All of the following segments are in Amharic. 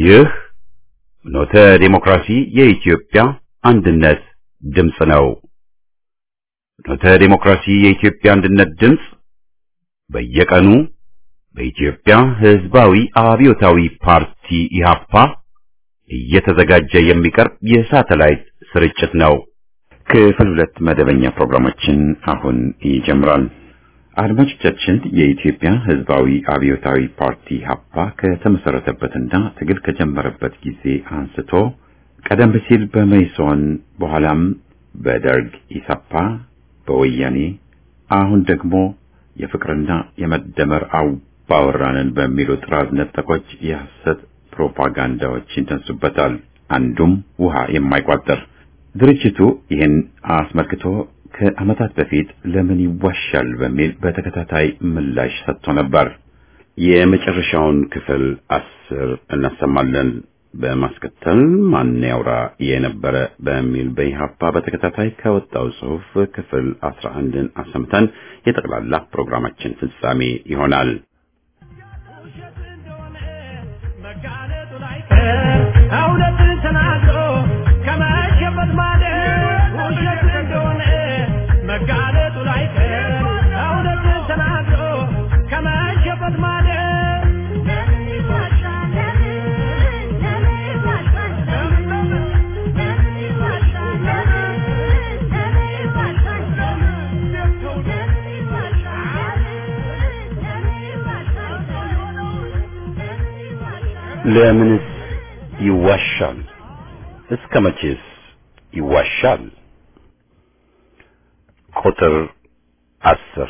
ይህ ኖተ ዴሞክራሲ የኢትዮጵያ አንድነት ድምፅ ነው። ኖተ ዴሞክራሲ የኢትዮጵያ አንድነት ድምፅ በየቀኑ በኢትዮጵያ ሕዝባዊ አብዮታዊ ፓርቲ ኢህአፓ እየተዘጋጀ የሚቀርብ የሳተላይት ስርጭት ነው። ክፍል ሁለት መደበኛ ፕሮግራማችን አሁን ይጀምራል። አድማጮቻችን የኢትዮጵያ ሕዝባዊ አብዮታዊ ፓርቲ ሀፓ ከተመሰረተበትና ትግል ከጀመረበት ጊዜ አንስቶ ቀደም ሲል በመይሶን በኋላም በደርግ ኢሳፓ፣ በወያኔ አሁን ደግሞ የፍቅርና የመደመር አባወራንን በሚሉ ጥራዝ ነጠቆች የሐሰት ፕሮፓጋንዳዎች ይነሱበታል። አንዱም ውሃ የማይቋጠር ድርጅቱ ይህን አስመልክቶ ከዓመታት በፊት ለምን ይዋሻል በሚል በተከታታይ ምላሽ ሰጥቶ ነበር። የመጨረሻውን ክፍል አስር እናሰማለን። በማስከተል ማን ያውራ የነበረ በሚል በኢህአፓ በተከታታይ ከወጣው ጽሑፍ ክፍል አስራ አንድን አሰምተን የጠቅላላ ፕሮግራማችን ፍጻሜ ይሆናል። እውነትን ተናግሮ ከመሸበት ማደር ውሸት እንደሆነ መጋለጡ ላይቀር እውነትን ተናግሮ ከመሸበት ማደር ለምንስ ይዋሻል? እስከ መቼስ ይዋሻል? ቁጥር አስር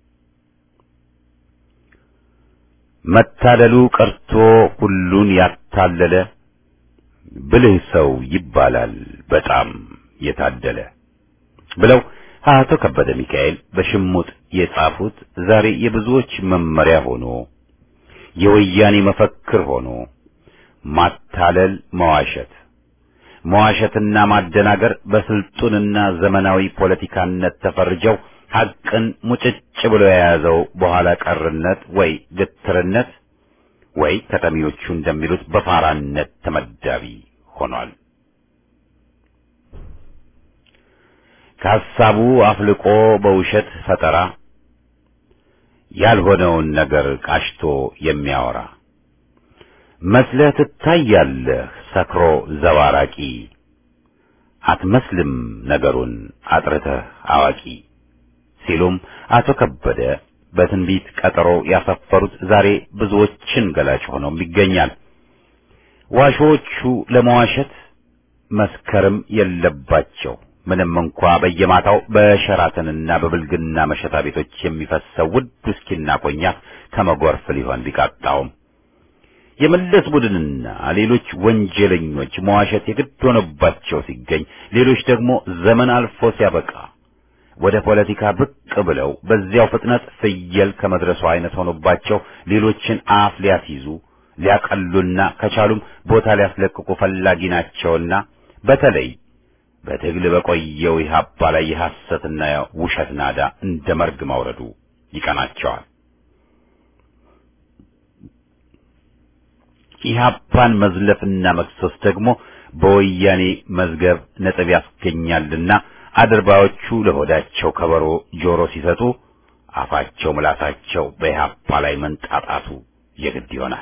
መታለሉ ቀርቶ ሁሉን ያታለለ ብልህ ሰው ይባላል በጣም የታደለ ብለው አቶ ከበደ ሚካኤል በሽሙጥ የጻፉት ዛሬ የብዙዎች መመሪያ ሆኖ የወያኔ መፈክር ሆኖ ማታለል፣ መዋሸት፣ መዋሸትና ማደናገር በስልጡንና ዘመናዊ ፖለቲካነት ተፈርጀው ሐቅን ሙጭጭ ብሎ የያዘው በኋላ ቀርነት ወይ ግትርነት ወይ ከተሚዎቹ እንደሚሉት በፋራነት ተመዳቢ ሆኗል። ከሐሳቡ አፍልቆ በውሸት ፈጠራ ያልሆነውን ነገር ቃሽቶ የሚያወራ መስለህ ትታያለህ ሰክሮ ዘባራቂ አትመስልም ነገሩን አጥርተህ አዋቂ ሲሉም አቶ ከበደ በትንቢት ቀጠሮ ያሰፈሩት ዛሬ ብዙዎችን ገላጭ ሆነው ይገኛል። ዋሾቹ ለመዋሸት መስከርም የለባቸው ምንም እንኳ በየማታው በሸራተንና በብልግና መሸታ ቤቶች የሚፈሰው ውድ ውስኪና ኮኛክ ከመጎርፍ ሊሆን ቢቃጣውም የመለስ ቡድንና ሌሎች ወንጀለኞች መዋሸት የግድ ሆነባቸው ሲገኝ፣ ሌሎች ደግሞ ዘመን አልፎ ሲያበቃ ወደ ፖለቲካ ብቅ ብለው በዚያው ፍጥነት ፍየል ከመድረሱ አይነት ሆኖባቸው ሌሎችን አፍ ሊያስይዙ ሊያቀሉና ከቻሉም ቦታ ሊያስለቅቁ ፈላጊ ናቸውና በተለይ በትግል በቆየው ኢህአፓ ላይ የሐሰትና ውሸት ናዳ እንደ መርግ ማውረዱ ይቀናቸዋል። ኢህአፓን መዝለፍና መክሰስ ደግሞ በወያኔ መዝገብ ነጥብ ያስገኛልና አድርባዮቹ ለሆዳቸው ከበሮ ጆሮ ሲሰጡ አፋቸው ምላሳቸው በኢህአፓ ላይ መንጣጣቱ የግድ ይሆናል።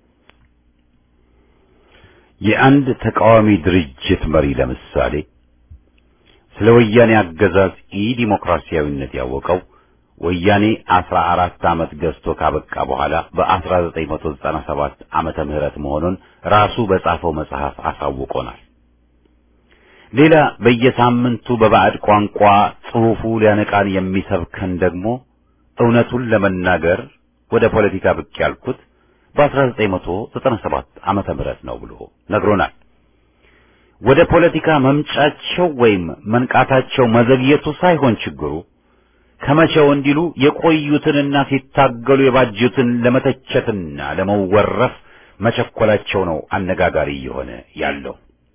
የአንድ ተቃዋሚ ድርጅት መሪ ለምሳሌ ስለ ወያኔ አገዛዝ ኢ-ዲሞክራሲያዊነት ያወቀው ወያኔ አስራ አራት ዓመት ገዝቶ ካበቃ በኋላ በ1997 ዓመተ ምህረት መሆኑን ራሱ በጻፈው መጽሐፍ አሳውቆናል። ሌላ በየሳምንቱ በባዕድ ቋንቋ ጽሑፉ ሊያነቃን የሚሰብከን ደግሞ እውነቱን ለመናገር ወደ ፖለቲካ ብቅ ያልኩት በ1997 ዓመተ ምህረት ነው ብሎ ነግሮናል። ወደ ፖለቲካ መምጫቸው ወይም መንቃታቸው መዘግየቱ ሳይሆን ችግሩ ከመቼው እንዲሉ የቆዩትንና ሲታገሉ የባጁትን ለመተቸትና ለመወረፍ መቸኮላቸው ነው አነጋጋሪ እየሆነ ያለው።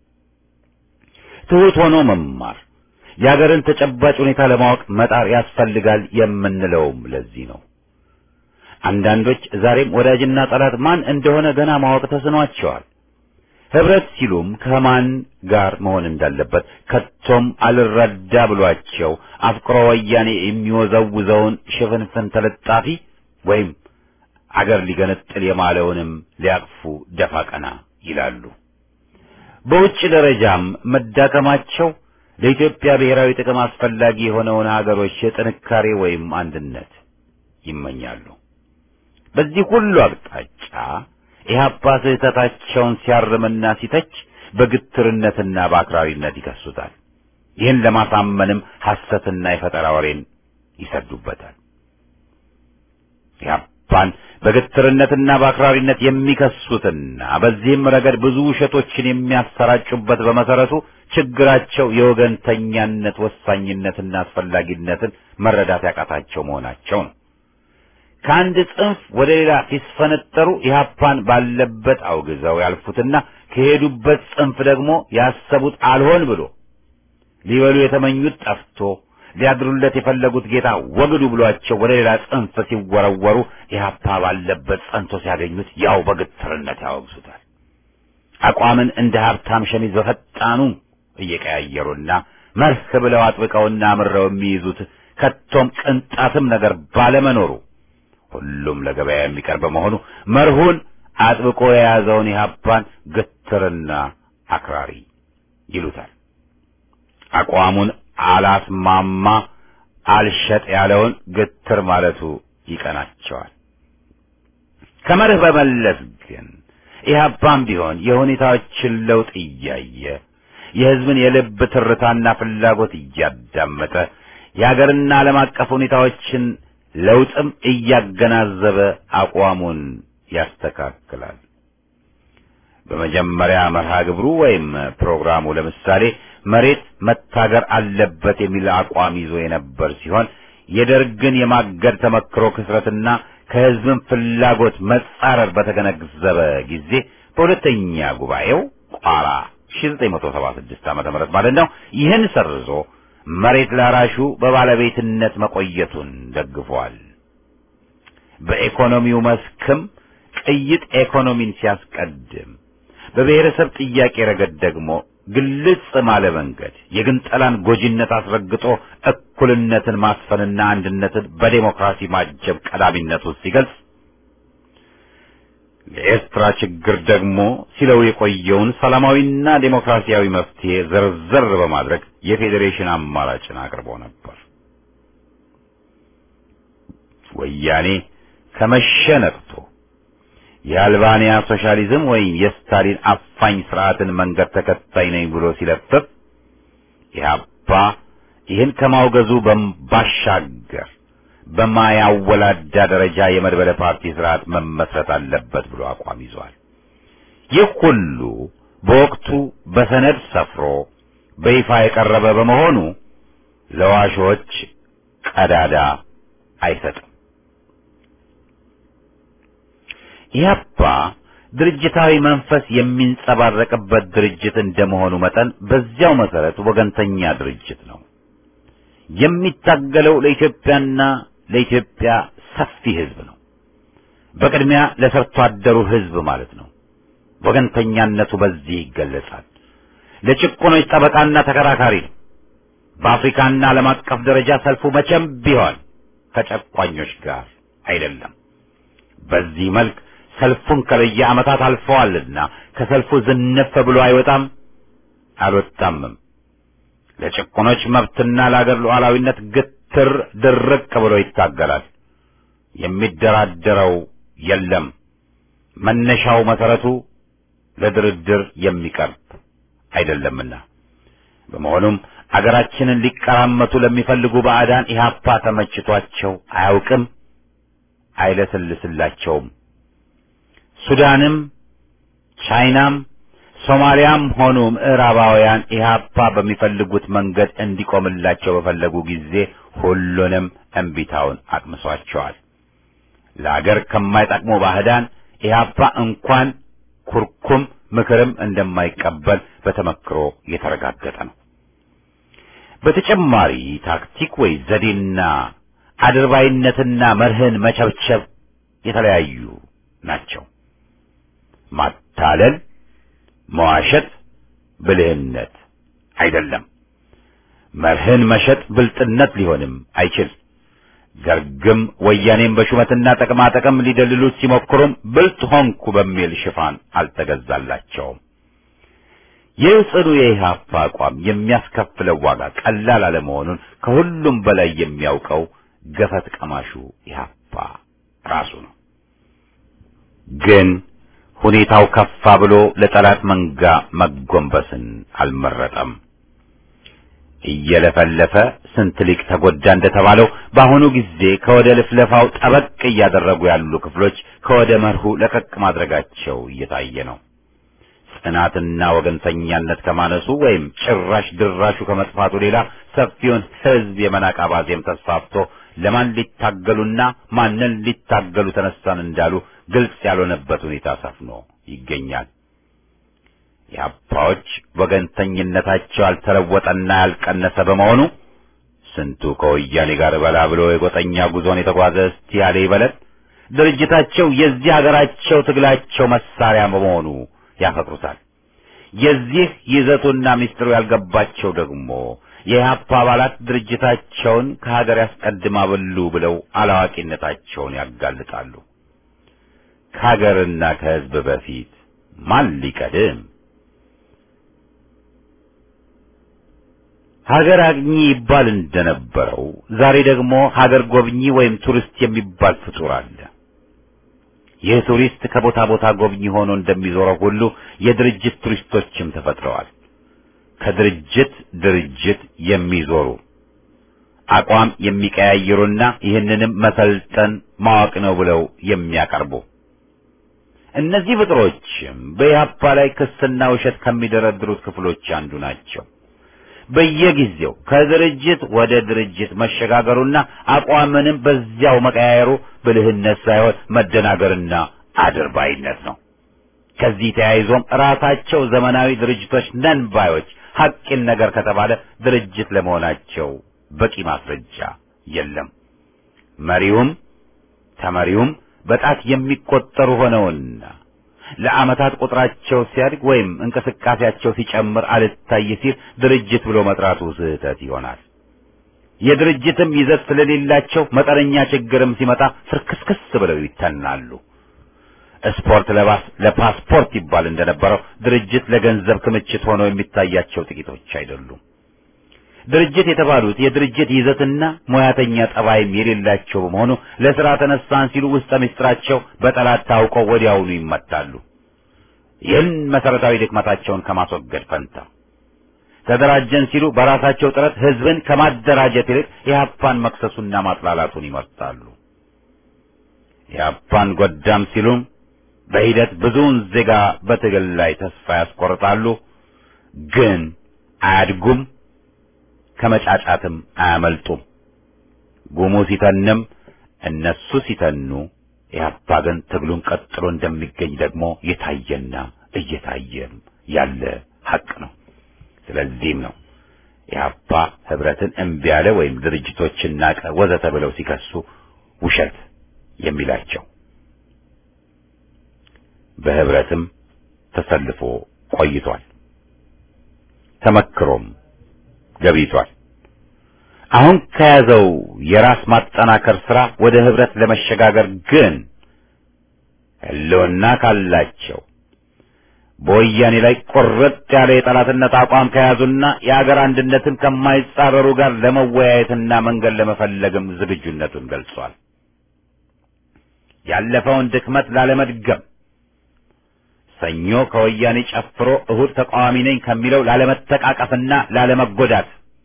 ትሑት ሆኖ መማር የአገርን ተጨባጭ ሁኔታ ለማወቅ መጣር ያስፈልጋል የምንለውም ለዚህ ነው። አንዳንዶች ዛሬም ወዳጅና ጠላት ማን እንደሆነ ገና ማወቅ ተስኗቸዋል። ህብረት ሲሉም ከማን ጋር መሆን እንዳለበት ከቶም አልረዳ ብሏቸው አፍቅሮ ወያኔ የሚወዘውዘውን ሽፍንፍን ተለጣፊ ወይም አገር ሊገነጥል የማለውንም ሊያቅፉ ደፋ ቀና ይላሉ። በውጭ ደረጃም መዳከማቸው ለኢትዮጵያ ብሔራዊ ጥቅም አስፈላጊ የሆነውን ሀገሮች የጥንካሬ ወይም አንድነት ይመኛሉ። በዚህ ሁሉ አቅጣጫ ኢህአፓ ስህተታቸውን ሲያርምና ሲተች በግትርነትና በአክራሪነት ይከሱታል። ይህን ለማሳመንም ሐሰትና የፈጠራ ወሬን ይሰዱበታል። ኢህአፓን በግትርነትና በአክራሪነት የሚከሱትና በዚህም ረገድ ብዙ ውሸቶችን የሚያሰራጩበት በመሰረቱ ችግራቸው የወገንተኛነት ወሳኝነትና አስፈላጊነትን መረዳት ያቃታቸው መሆናቸው ነው። ከአንድ ጽንፍ ወደ ሌላ ሲስፈነጠሩ ኢህአፓን ባለበት አውግዘው ያልፉትና ከሄዱበት ጽንፍ ደግሞ ያሰቡት አልሆን ብሎ ሊበሉ የተመኙት ጠፍቶ ሊያድሩለት የፈለጉት ጌታ ወግዱ ብሏቸው ወደ ሌላ ጽንፍ ሲወረወሩ ኢህአፓ ባለበት ጸንቶ ሲያገኙት ያው በግትርነት ያወግዙታል። አቋምን እንደ ሀብታም ሸሚዝ በፈጣኑ እየቀያየሩና መርህ ብለው አጥብቀውና አምረው የሚይዙት ከቶም ቅንጣትም ነገር ባለመኖሩ ሁሉም ለገበያ የሚቀርብ በመሆኑ መርሁን አጥብቆ የያዘውን ኢህአፓን ግትርና አክራሪ ይሉታል። አቋሙን አላስማማ አልሸጥ ያለውን ግትር ማለቱ ይቀናቸዋል። ከመርህ በመለስ ግን ኢህአፓም ቢሆን የሁኔታዎችን ለውጥ እያየ የህዝብን የልብ ትርታና ፍላጎት እያዳመጠ የሀገርና ዓለም አቀፍ ሁኔታዎችን ለውጥም እያገናዘበ አቋሙን ያስተካክላል። በመጀመሪያ መርሃ ግብሩ ወይም ፕሮግራሙ ለምሳሌ መሬት መታገር አለበት የሚል አቋም ይዞ የነበር ሲሆን የደርግን የማገድ ተመክሮ ክስረትና ከህዝብን ፍላጎት መጻረር በተገነዘበ ጊዜ በሁለተኛ ጉባኤው ቋራ 1976 ዓመተ ምህረት ማለት ነው ይህን ሰርዞ መሬት ላራሹ በባለቤትነት መቆየቱን ደግፏል። በኢኮኖሚው መስክም ቅይጥ ኢኮኖሚን ሲያስቀድም በብሔረሰብ ጥያቄ ረገድ ደግሞ ግልጽ ባለ መንገድ የግንጠላን ጎጂነት አስረግጦ እኩልነትን ማስፈንና አንድነትን በዴሞክራሲ ማጀብ ቀዳሚነቱን ሲገልጽ ለኤርትራ ችግር ደግሞ ሲለው የቆየውን ሰላማዊና ዴሞክራሲያዊ መፍትሄ ዘርዘር በማድረግ የፌዴሬሽን አማራጭን አቅርቦ ነበር። ወያኔ ከመሸ ነቅቶ የአልባንያ ሶሻሊዝም ወይም የስታሊን አፋኝ ስርዓትን መንገድ ተከታይ ነኝ ብሎ ሲለፍፍ ኢህአፓ ይህን ከማውገዙ ባሻገር በማያወላዳ ደረጃ የመድበለ ፓርቲ ስርዓት መመስረት አለበት ብሎ አቋም ይዟል። ይህ ሁሉ በወቅቱ በሰነድ ሰፍሮ በይፋ የቀረበ በመሆኑ ለዋሾች ቀዳዳ አይሰጥም። ኢህአፓ ድርጅታዊ መንፈስ የሚንጸባረቅበት ድርጅት እንደመሆኑ መጠን በዚያው መሰረት ወገንተኛ ድርጅት ነው። የሚታገለው ለኢትዮጵያና ለኢትዮጵያ ሰፊ ህዝብ ነው። በቅድሚያ ለሰርቶ አደሩ ህዝብ ማለት ነው። ወገንተኛነቱ በዚህ ይገለጻል። ለጭቆኖች ጠበቃና ተከራካሪ ነው። በአፍሪካና ዓለም አቀፍ ደረጃ ሰልፉ መቼም ቢሆን ከጨቋኞች ጋር አይደለም። በዚህ መልክ ሰልፉን ከለየ ዓመታት አልፈዋልና ከሰልፉ ዝንፍ ብሎ አይወጣም አልወጣምም። ለጭቆኖች መብትና ለአገር ሉዓላዊነት ግትር ድርቅ ብሎ ይታገላል። የሚደራደረው የለም። መነሻው መሰረቱ ለድርድር የሚቀርብ አይደለምና በመሆኑም አገራችንን ሊቀራመቱ ለሚፈልጉ ባዕዳን ኢህአፓ ተመችቷቸው አያውቅም፣ አይለስልስላቸውም። ሱዳንም ቻይናም ሶማሊያም ሆኑ ምዕራባውያን ኢህአፓ በሚፈልጉት መንገድ እንዲቆምላቸው በፈለጉ ጊዜ ሁሉንም እምቢታውን አቅምሷቸዋል። ለአገር ከማይጠቅሙ ባዕዳን ኢህአፓ እንኳን ኩርኩም ምክርም እንደማይቀበል በተመክሮ የተረጋገጠ ነው። በተጨማሪ ታክቲክ ወይ ዘዴና አድርባይነትና መርህን መቸብቸብ የተለያዩ ናቸው። ማታለል፣ መዋሸት ብልህነት አይደለም። መርህን መሸጥ ብልጥነት ሊሆንም አይችል። ደርግም ወያኔም በሹመትና ጥቅማ ጥቅም ሊደልሉት ሲሞክሩም ብልጥ ሆንኩ በሚል ሽፋን አልተገዛላቸውም። ይህ ጽኑ የኢህአፓ አቋም የሚያስከፍለው ዋጋ ቀላል አለመሆኑን ከሁሉም በላይ የሚያውቀው ገፈት ቀማሹ ኢህአፓ ራሱ ነው። ግን ሁኔታው ከፋ ብሎ ለጠላት መንጋ መጎንበስን አልመረጠም። እየለፈለፈ ስንት ሊቅ ተጎዳ እንደተባለው በአሁኑ ጊዜ ከወደ ልፍለፋው ጠበቅ እያደረጉ ያሉ ክፍሎች ከወደ መርሁ ለቀቅ ማድረጋቸው እየታየ ነው። ጽናትና ወገንተኛነት ከማነሱ ወይም ጭራሽ ድራሹ ከመጥፋቱ ሌላ ሰፊውን ሕዝብ የመናቅ አባዜም ተስፋፍቶ ለማን ሊታገሉና ማንን ሊታገሉ ተነሳን እንዳሉ ግልጽ ያልሆነበት ሁኔታ ሰፍኖ ይገኛል። የአባዎች ወገንተኝነታቸው ያልተለወጠና ያልቀነሰ በመሆኑ ስንቱ ከወያኔ ጋር በላ ብሎ የጎጠኛ ጉዞን የተጓዘ እስቲ ያለ ይበለን። ድርጅታቸው የዚህ ሀገራቸው ትግላቸው መሳሪያ በመሆኑ ያፈቅሩታል። የዚህ ይዘቱና ምስጢሩ ያልገባቸው ደግሞ የኢህአፓ አባላት ድርጅታቸውን ከሀገር ያስቀድማሉ ብለው አላዋቂነታቸውን ያጋልጣሉ። ከሀገርና ከሕዝብ በፊት ማን ሊቀድም? ሀገር አግኚ ይባል እንደነበረው ዛሬ ደግሞ ሀገር ጎብኚ ወይም ቱሪስት የሚባል ፍጡር አለ። ይህ ቱሪስት ከቦታ ቦታ ጎብኚ ሆኖ እንደሚዞረው ሁሉ የድርጅት ቱሪስቶችም ተፈጥረዋል። ከድርጅት ድርጅት የሚዞሩ አቋም የሚቀያይሩና ይህንንም መሰልጠን ማወቅ ነው ብለው የሚያቀርቡ እነዚህ ፍጥሮችም በኢህአፓ ላይ ክስና ውሸት ከሚደረድሩት ክፍሎች አንዱ ናቸው። በየጊዜው ከድርጅት ወደ ድርጅት መሸጋገሩና አቋምንም በዚያው መቀያየሩ ብልህነት ሳይሆን መደናገርና አድርባይነት ነው። ከዚህ ተያይዞም ራሳቸው ዘመናዊ ድርጅቶች ነን ባዮች ሐቂን ነገር ከተባለ ድርጅት ለመሆናቸው በቂ ማስረጃ የለም። መሪውም ተመሪውም በጣት የሚቆጠሩ ሆነውና ለዓመታት ቁጥራቸው ሲያድግ ወይም እንቅስቃሴያቸው ሲጨምር አልታይ ሲል ድርጅት ብሎ መጥራቱ ስህተት ይሆናል። የድርጅትም ይዘት ስለሌላቸው መጠነኛ ችግርም ሲመጣ ፍርክስክስ ብለው ይተናሉ። ስፖርት ለባስ ለፓስፖርት ይባል እንደነበረው ድርጅት ለገንዘብ ክምችት ሆኖ የሚታያቸው ጥቂቶች አይደሉም። ድርጅት የተባሉት የድርጅት ይዘትና ሙያተኛ ጠባይም የሌላቸው በመሆኑ ለሥራ ተነሳን ሲሉ ውስጠ ምስጢራቸው በጠላት ታውቀው ወዲያውኑ ይመታሉ። ይህን መሰረታዊ ድክመታቸውን ከማስወገድ ፈንታ ተደራጀን ሲሉ በራሳቸው ጥረት ሕዝብን ከማደራጀት ይልቅ የሀፓን መክሰሱና ማጥላላቱን ይመርጣሉ። የሀፓን ጎዳም ሲሉም በሂደት ብዙውን ዜጋ በትግል ላይ ተስፋ ያስቆርጣሉ። ግን አያድጉም፣ ከመጫጫትም አያመልጡም። ጉሙ ሲተንም እነሱ ሲተኑ ኢህአፓ ግን ትግሉን ቀጥሎ እንደሚገኝ ደግሞ የታየና እየታየም ያለ ሐቅ ነው። ስለዚህም ነው ኢህአፓ ህብረትን እምቢ ያለ ወይም ድርጅቶችን ናቀ ወዘተ ብለው ሲከሱ ውሸት የሚላቸው። በህብረትም ተሰልፎ ቆይቷል። ተመክሮም ገብይቷል። አሁን ከያዘው የራስ ማጠናከር ስራ ወደ ህብረት ለመሸጋገር ግን ህልውና ካላቸው በወያኔ ላይ ቁርጥ ያለ የጠላትነት አቋም ከያዙና የአገር አንድነትን ከማይጻረሩ ጋር ለመወያየትና መንገድ ለመፈለግም ዝግጁነቱን ገልጿል። ያለፈውን ድክመት ላለመድገም ሰኞ ከወያኔ ጨፍሮ እሁድ ተቃዋሚ ነኝ ከሚለው ላለመተቃቀፍና ላለመጎዳት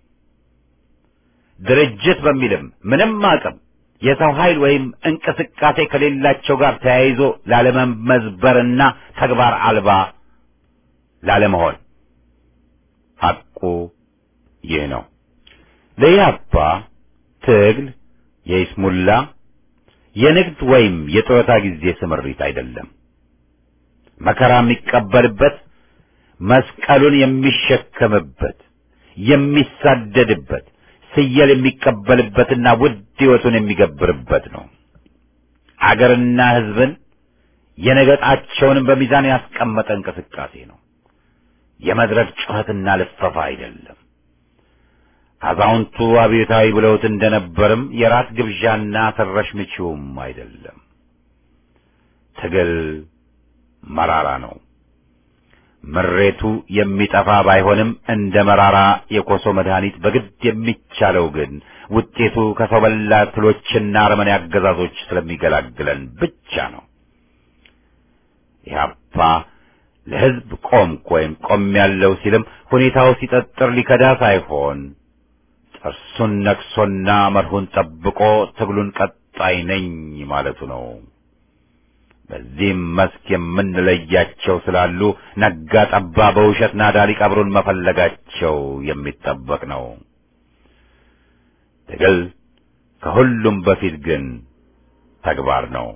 ድርጅት በሚልም ምንም አቅም የሰው ኃይል ወይም እንቅስቃሴ ከሌላቸው ጋር ተያይዞ ላለመመዝበርና ተግባር አልባ ላለመሆን ሐቁ ይህ ነው። ለኢህአፓ ትግል የይስሙላ የንግድ ወይም የጡረታ ጊዜ ስምሪት አይደለም። መከራ የሚቀበልበት፣ መስቀሉን የሚሸከምበት፣ የሚሳደድበት፣ ስየል የሚቀበልበትና ውድ ሕይወቱን የሚገብርበት ነው። አገርና ሕዝብን የነገጣቸውንም በሚዛን ያስቀመጠ እንቅስቃሴ ነው። የመድረክ ጩኸትና ልፈፋ አይደለም። አዛውንቱ አብዮታዊ ብለውት እንደነበርም የራት ግብዣና ሰረሽ ምቺውም አይደለም። ትግል መራራ ነው። ምሬቱ የሚጠፋ ባይሆንም እንደ መራራ የኮሶ መድኃኒት በግድ የሚቻለው ግን ውጤቱ ከሰው በላ ትሎችና አረመኔ አገዛዞች ስለሚገላግለን ብቻ ነው። ኢህአፓ ለሕዝብ ቆምኩ ወይም ቆም ያለው ሲልም ሁኔታው ሲጠጥር ሊከዳ ሳይሆን ጥርሱን ነክሶና መርሁን ጠብቆ ትግሉን ቀጣይ ነኝ ማለቱ ነው። በዚህም መስክ የምንለያቸው ስላሉ ነጋ ጠባ በውሸት ናዳ ሊቀብሩን መፈለጋቸው የሚጠበቅ ነው። ትግል ከሁሉም በፊት ግን ተግባር ነው።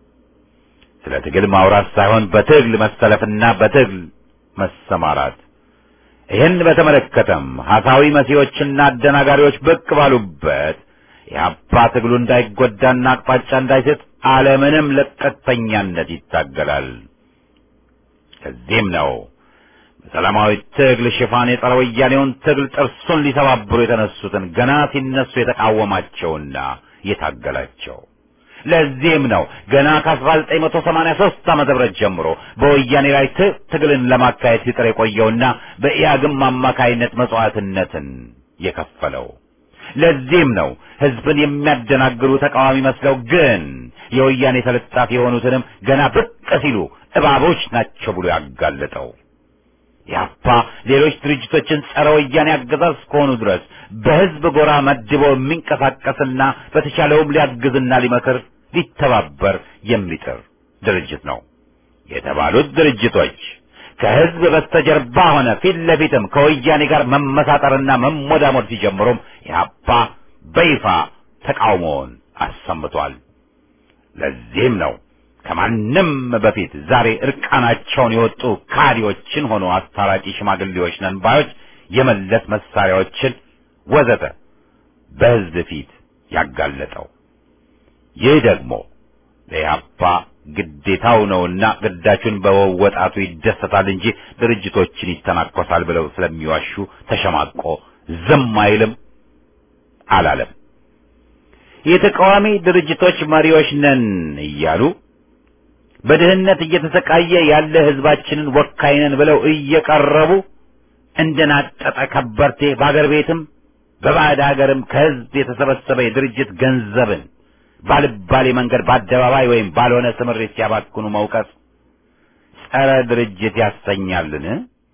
ስለ ትግል ማውራት ሳይሆን በትግል መሰለፍና በትግል መሰማራት። ይህን በተመለከተም ሐሳዊ መሲዎችና አደናጋሪዎች ብቅ ባሉበት የአባ ትግሉ እንዳይጎዳና አቅጣጫ እንዳይስት አለምንም ለቀተኛነት ይታገላል። ከዚህም ነው በሰላማዊ ትግል ሽፋን የጸረ ወያኔውን ትግል ጥርሱን ሊሰባብሩ የተነሱትን ገና ሲነሱ የተቃወማቸውና የታገላቸው። ለዚህም ነው ገና ከ1983 ዓመተ ምህረት ጀምሮ በወያኔ ላይ ትግልን ለማካሄድ ሲጥር የቆየውና በኢያግም አማካይነት መስዋዕትነትን የከፈለው። ለዚህም ነው ህዝብን የሚያደናግሩ ተቃዋሚ መስለው ግን የወያኔ ተለጣፊ የሆኑትንም ገና ብቅ ሲሉ እባቦች ናቸው ብሎ ያጋለጠው። ያፓ ሌሎች ድርጅቶችን ጸረ ወያኔ አገዛዝ እስከሆኑ ድረስ በህዝብ ጎራ መድቦ የሚንቀሳቀስና በተቻለውም ሊያግዝና ሊመክር ሊተባበር የሚጥር ድርጅት ነው። የተባሉት ድርጅቶች ከህዝብ በስተጀርባ ሆነ ፊት ለፊትም ከወያኔ ጋር መመሳጠርና መሞዳሞድ ሲጀምሩም ኢህአፓ በይፋ ተቃውሞውን አሰምቷል። ለዚህም ነው ከማንም በፊት ዛሬ እርቃናቸውን የወጡ ካዲዎችን ሆኖ አስታራቂ ሽማግሌዎች ነን ባዮች የመለስ መሳሪያዎችን ወዘተ በህዝብ ፊት ያጋለጠው። ይህ ደግሞ ለኢህአፓ ግዴታው ነውና ግዳጁን በመወጣቱ ይደሰታል እንጂ ድርጅቶችን ይተናኮሳል ብለው ስለሚዋሹ ተሸማቆ ዝም አይልም አላለም። የተቃዋሚ ድርጅቶች መሪዎች ነን እያሉ በድህነት እየተሰቃየ ያለ ህዝባችንን ወካይ ነን ብለው እየቀረቡ እንደናጠጠ ከበርቴ በአገር ቤትም በባዕድ ሀገርም ከህዝብ የተሰበሰበ የድርጅት ገንዘብን ባልባሌ መንገድ በአደባባይ ወይም ባልሆነ ስምሪት ሲያባክኑ መውቀስ ጸረ ድርጅት ያሰኛልን?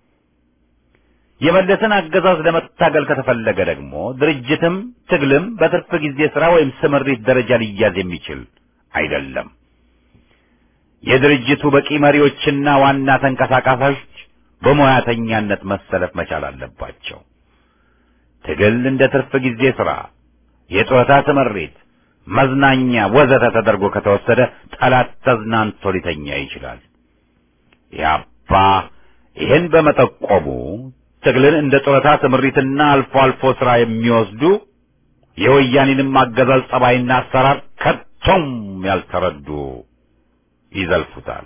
የመለስን አገዛዝ ለመታገል ከተፈለገ ደግሞ ድርጅትም ትግልም በትርፍ ጊዜ ስራ ወይም ስምሪት ደረጃ ሊያዝ የሚችል አይደለም። የድርጅቱ በቂ መሪዎችና ዋና ተንቀሳቃሾች በሙያተኛነት መሰለፍ መቻል አለባቸው። ትግል እንደ ትርፍ ጊዜ ስራ፣ የጡረታ ስምሪት፣ መዝናኛ ወዘተ ተደርጎ ከተወሰደ ጠላት ተዝናንቶ ሊተኛ ይችላል። ያባ ይህን በመጠቆሙ ትግልን እንደ ጡረታ ስምሪትና አልፎ አልፎ ስራ የሚወስዱ የወያኔንም አገዛዝ ጸባይና አሰራር ከቶም ያልተረዱ ይዘልፉታል።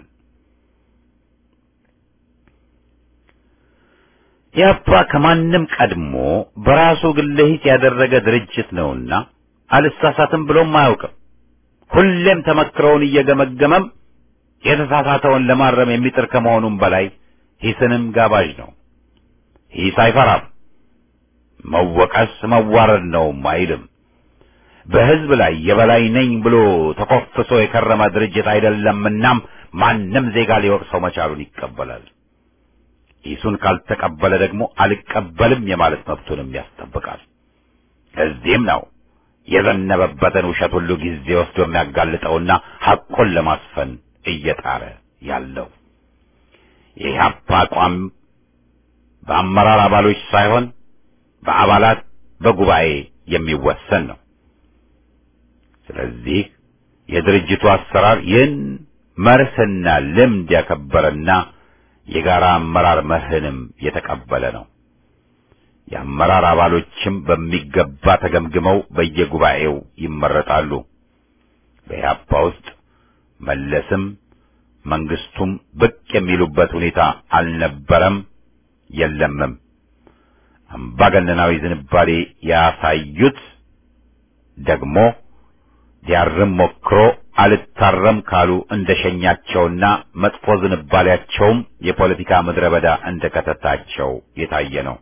ኢህአፓ ከማንም ቀድሞ በራሱ ግለሂስ ያደረገ ድርጅት ነውና አልሳሳትም ብሎም አያውቅም። ሁሌም ተመክረውን እየገመገመም የተሳሳተውን ለማረም የሚጥር ከመሆኑም በላይ ሂስንም ጋባዥ ነው። ሂስ አይፈራም። መወቀስ መዋረድ ነውም አይልም። በህዝብ ላይ የበላይ ነኝ ብሎ ተኮፍሶ የከረመ ድርጅት አይደለምናም ማንም ዜጋ ሊወቅሰው መቻሉን ይቀበላል። ሂሱን ካልተቀበለ ደግሞ አልቀበልም የማለት መብቱንም ያስጠብቃል። ለዚህም ነው የዘነበበትን ውሸት ሁሉ ጊዜ ወስዶ የሚያጋልጠውና ሐቁን ለማስፈን እየጣረ ያለው። የኢህአፓ አቋም በአመራር አባሎች ሳይሆን በአባላት በጉባኤ የሚወሰን ነው። ስለዚህ የድርጅቱ አሰራር ይህን መርህና ልምድ ያከበረና የጋራ አመራር መርህንም የተቀበለ ነው። የአመራር አባሎችም በሚገባ ተገምግመው በየጉባኤው ይመረጣሉ። በኢህአፓ ውስጥ መለስም መንግስቱም ብቅ የሚሉበት ሁኔታ አልነበረም፣ የለምም። አምባገነናዊ ዝንባሌ ያሳዩት ደግሞ ሊያርም ሞክሮ አልታረም ካሉ እንደሸኛቸውና መጥፎ ዝንባሌያቸውም የፖለቲካ ምድረ በዳ እንደከተታቸው የታየ ነው።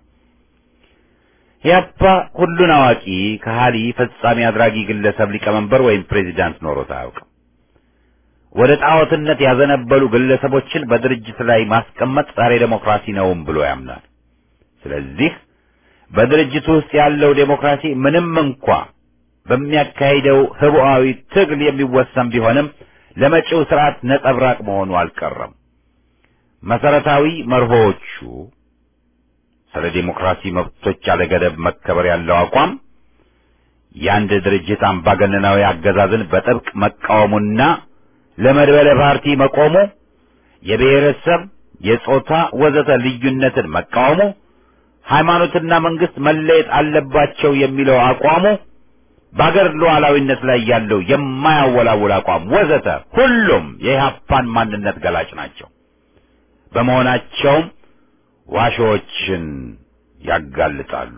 ኢህአፓ ሁሉን አዋቂ ከሃሊ ፈጻሚ አድራጊ ግለሰብ ሊቀመንበር ወይም ፕሬዚዳንት ኖሮት አያውቅም። ወደ ጣዖትነት ያዘነበሉ ግለሰቦችን በድርጅት ላይ ማስቀመጥ ዛሬ ዴሞክራሲ ነውም ብሎ ያምናል። ስለዚህ በድርጅቱ ውስጥ ያለው ዴሞክራሲ ምንም እንኳ በሚያካሂደው ህቡዓዊ ትግል የሚወሰን ቢሆንም ለመጪው ስርዓት ነጸብራቅ መሆኑ አልቀረም። መሰረታዊ መርሆዎቹ ስለ ዴሞክራሲ መብቶች ያለገደብ መከበር ያለው አቋም፣ የአንድ ድርጅት አምባገነናዊ አገዛዝን በጥብቅ መቃወሙና ለመድበለ ፓርቲ መቆሙ፣ የብሔረሰብ፣ የጾታ ወዘተ ልዩነትን መቃወሙ፣ ሃይማኖትና መንግስት መለየት አለባቸው የሚለው አቋሙ፣ በአገር ሉዓላዊነት ላይ ያለው የማያወላውል አቋም ወዘተ ሁሉም የኢህአፓን ማንነት ገላጭ ናቸው። በመሆናቸውም ዋሾዎችን ያጋልጣሉ።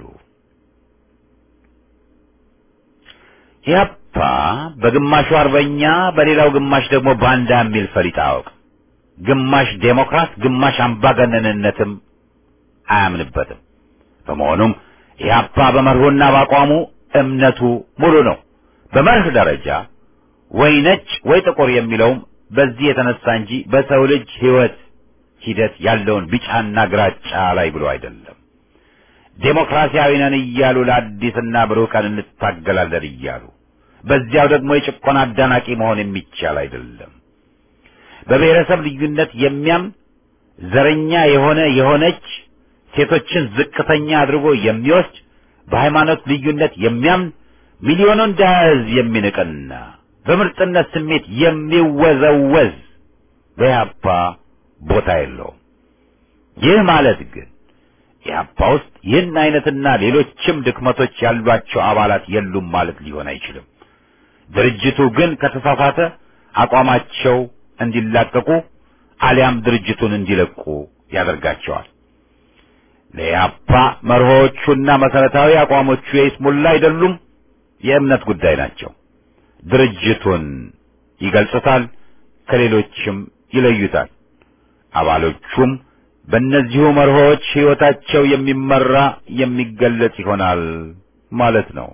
ኢህአፓ በግማሹ አርበኛ በሌላው ግማሽ ደግሞ ባንዳ የሚል ፈሊጥ አያውቅም። ግማሽ ዴሞክራት፣ ግማሽ አምባገነንነትም አያምንበትም። በመሆኑም ኢህአፓ በመርሆና በአቋሙ እምነቱ ሙሉ ነው። በመርህ ደረጃ ወይ ነጭ ወይ ጥቁር የሚለውም በዚህ የተነሳ እንጂ በሰው ልጅ ህይወት ሂደት ያለውን ቢጫና ግራጫ ላይ ብሎ አይደለም። ዴሞክራሲያዊ ነን እያሉ ለአዲስና ብሩህ ቀን እንታገላለን እያሉ በዚያው ደግሞ የጭቆና አዳናቂ መሆን የሚቻል አይደለም። በብሔረሰብ ልዩነት የሚያምን ዘረኛ የሆነ የሆነች ሴቶችን ዝቅተኛ አድርጎ የሚወስድ በሃይማኖት ልዩነት የሚያምን ሚሊዮኑን ድሀ ህዝብ የሚንቅና በምርጥነት ስሜት የሚወዘወዝ በኢህአፓ ቦታ የለውም። ይህ ማለት ግን ኢህአፓ ውስጥ ይህን አይነትና ሌሎችም ድክመቶች ያሏቸው አባላት የሉም ማለት ሊሆን አይችልም። ድርጅቱ ግን ከተሳሳተ አቋማቸው እንዲላቀቁ አሊያም ድርጅቱን እንዲለቁ ያደርጋቸዋል። ለኢህአፓ መርሆዎቹና መሰረታዊ አቋሞቹ የይስሙላ አይደሉም፣ የእምነት ጉዳይ ናቸው። ድርጅቱን ይገልጹታል፣ ከሌሎችም ይለዩታል። አባሎቹም በእነዚሁ መርሆዎች ሕይወታቸው የሚመራ የሚገለጽ ይሆናል ማለት ነው።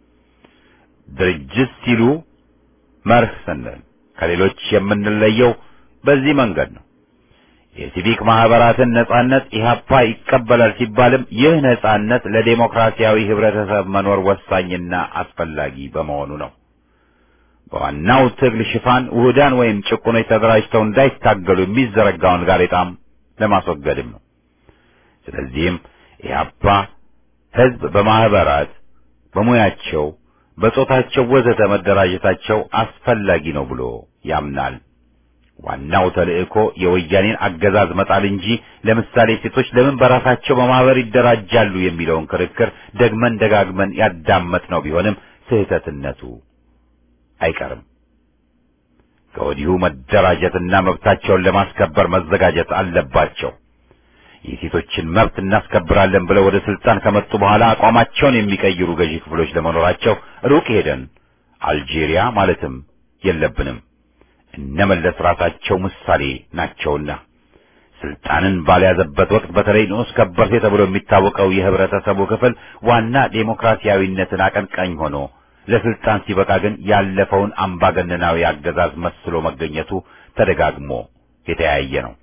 ድርጅት ሲሉ መርህ ስንል ከሌሎች የምንለየው በዚህ መንገድ ነው። የሲቪክ ማህበራትን ነጻነት ኢህአፓ ይቀበላል ሲባልም ይህ ነጻነት ለዴሞክራሲያዊ ህብረተሰብ መኖር ወሳኝና አስፈላጊ በመሆኑ ነው። በዋናው ትግል ሽፋን ውህዳን ወይም ጭቁኖች ተደራጅተው እንዳይታገሉ የሚዘረጋውን ጋሬጣም ለማስወገድም ነው። ስለዚህም ኢህአፓ ህዝብ በማህበራት በሙያቸው፣ በጾታቸው ወዘተ መደራጀታቸው አስፈላጊ ነው ብሎ ያምናል። ዋናው ተልእኮ የወያኔን አገዛዝ መጣል እንጂ ለምሳሌ ሴቶች ለምን በራሳቸው በማህበር ይደራጃሉ የሚለውን ክርክር ደግመን ደጋግመን ያዳመጥነው ቢሆንም ስህተትነቱ አይቀርም። ከወዲሁ መደራጀትና መብታቸውን ለማስከበር መዘጋጀት አለባቸው። የሴቶችን መብት እናስከብራለን ብለው ወደ ስልጣን ከመጡ በኋላ አቋማቸውን የሚቀይሩ ገዢ ክፍሎች ለመኖራቸው ሩቅ ሄደን አልጄሪያ ማለትም የለብንም። እነመለስ ራሳቸው ምሳሌ ናቸውና ስልጣንን ባልያዘበት ወቅት በተለይ ንዑስ ከበርቴ ተብሎ የሚታወቀው የህብረተሰቡ ክፍል ዋና ዴሞክራሲያዊነትን አቀንቃኝ ሆኖ ለስልጣን ሲበቃ ግን ያለፈውን አምባገነናዊ አገዛዝ መስሎ መገኘቱ ተደጋግሞ የተያየ ነው።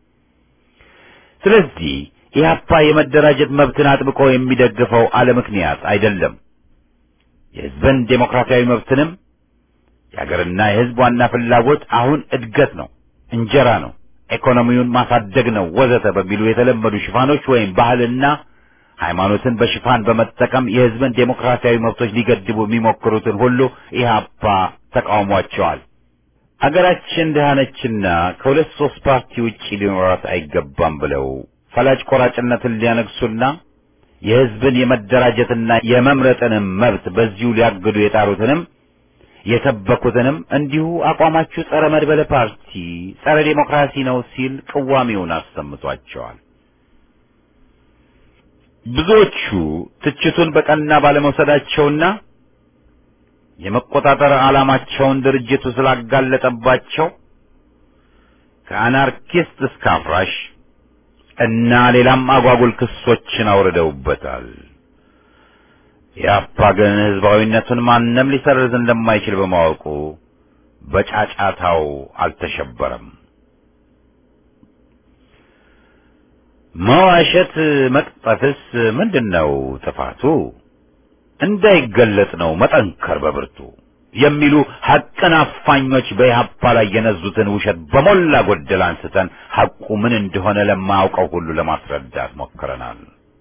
ስለዚህ ኢህአፓ የመደራጀት መብትን አጥብቆ የሚደግፈው አለ ምክንያት አይደለም። የህዝብን ዴሞክራሲያዊ መብትንም የሀገርና የህዝብ ዋና ፍላጎት አሁን እድገት ነው፣ እንጀራ ነው፣ ኢኮኖሚውን ማሳደግ ነው ወዘተ በሚሉ የተለመዱ ሽፋኖች ወይም ባህልና ሃይማኖትን በሽፋን በመጠቀም የህዝብን ዴሞክራሲያዊ መብቶች ሊገድቡ የሚሞክሩትን ሁሉ ኢህአፓ ተቃውሟቸዋል። አገራችን ድሃ ነችና ከሁለት ሶስት ፓርቲ ውጪ ሊኖራት አይገባም ብለው ፈላጭ ቆራጭነትን ሊያነግሱና የህዝብን የመደራጀትና የመምረጥንም መብት በዚሁ ሊያግዱ የጣሩትንም የሰበኩትንም እንዲሁ አቋማችሁ ጸረ መድበለ ፓርቲ፣ ጸረ ዴሞክራሲ ነው ሲል ቅዋሜውን አሰምቷቸዋል። ብዙዎቹ ትችቱን በቀና ባለመውሰዳቸውና የመቆጣጠር ዓላማቸውን ድርጅቱ ስላጋለጠባቸው ከአናርኪስት እስከ አፍራሽ እና ሌላም አጓጉል ክሶችን አውርደውበታል። የአፓ ግን ህዝባዊነቱን ማንም ሊሰርዝ እንደማይችል በማወቁ በጫጫታው አልተሸበረም። መዋሸት መቅጠፍስ ምንድነው ጥፋቱ? እንዳይገለጥ ነው መጠንከር በብርቱ የሚሉ ሐቅን አፋኞች በኢህአፓ ላይ የነዙትን ውሸት በሞላ ጎደል አንስተን ሐቁ ምን እንደሆነ ለማያውቀው ሁሉ ለማስረዳት ሞክረናል።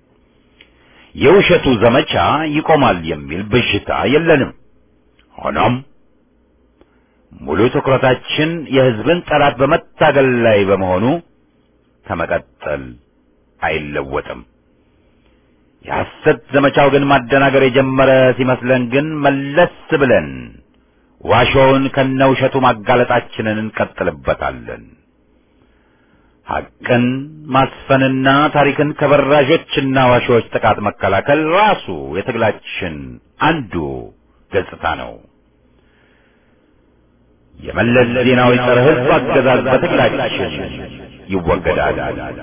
የውሸቱ ዘመቻ ይቆማል የሚል ብዥታ የለንም። ሆኖም ሙሉ ትኩረታችን የህዝብን ጠላት በመታገል ላይ በመሆኑ ከመቀጠል አይለወጥም። የሐሰት ዘመቻው ግን ማደናገር የጀመረ ሲመስለን ግን መለስ ብለን ዋሾውን ከነውሸቱ ማጋለጣችንን እንቀጥልበታለን። ሐቅን ማስፈንና ታሪክን ከበራዦችና ዋሾዎች ጥቃት መከላከል ራሱ የትግላችን አንዱ ገጽታ ነው። የመለስ ዜናዊ ጸረ ሕዝብ አገዛዝ በትግላችን ይወገዳል።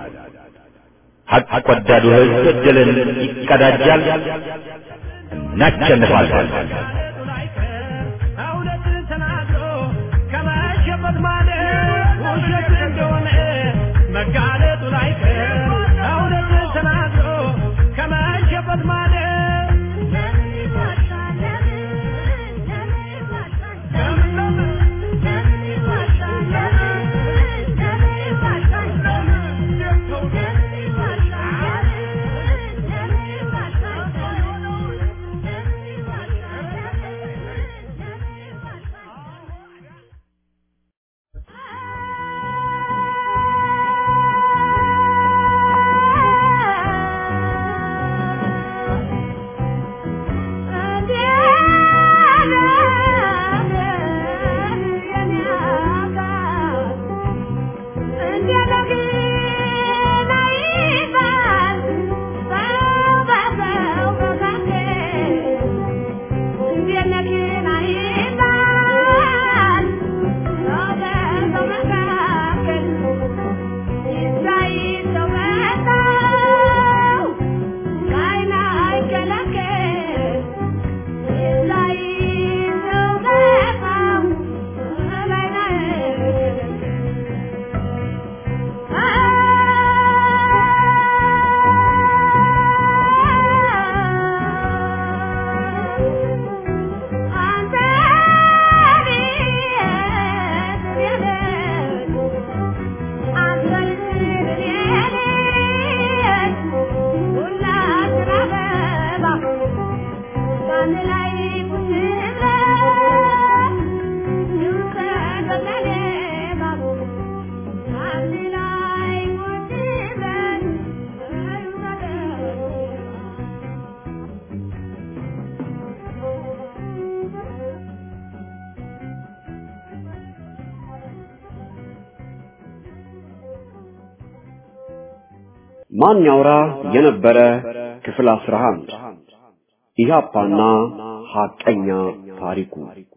ሐቅ ወዳዱ ሕዝብ ድልን ይቀዳጃል። እናሸንፋለን። እውነት ተናግሮ ከመሸበት ማለት ውሸት እንደሆነ መጋለጡ ላይቀር እውነት ተናግሮ ከመሸበት ማለት ማን ያውራ የነበረ ክፍል 11 ኢህአፓና ሐቀኛ ታሪኩ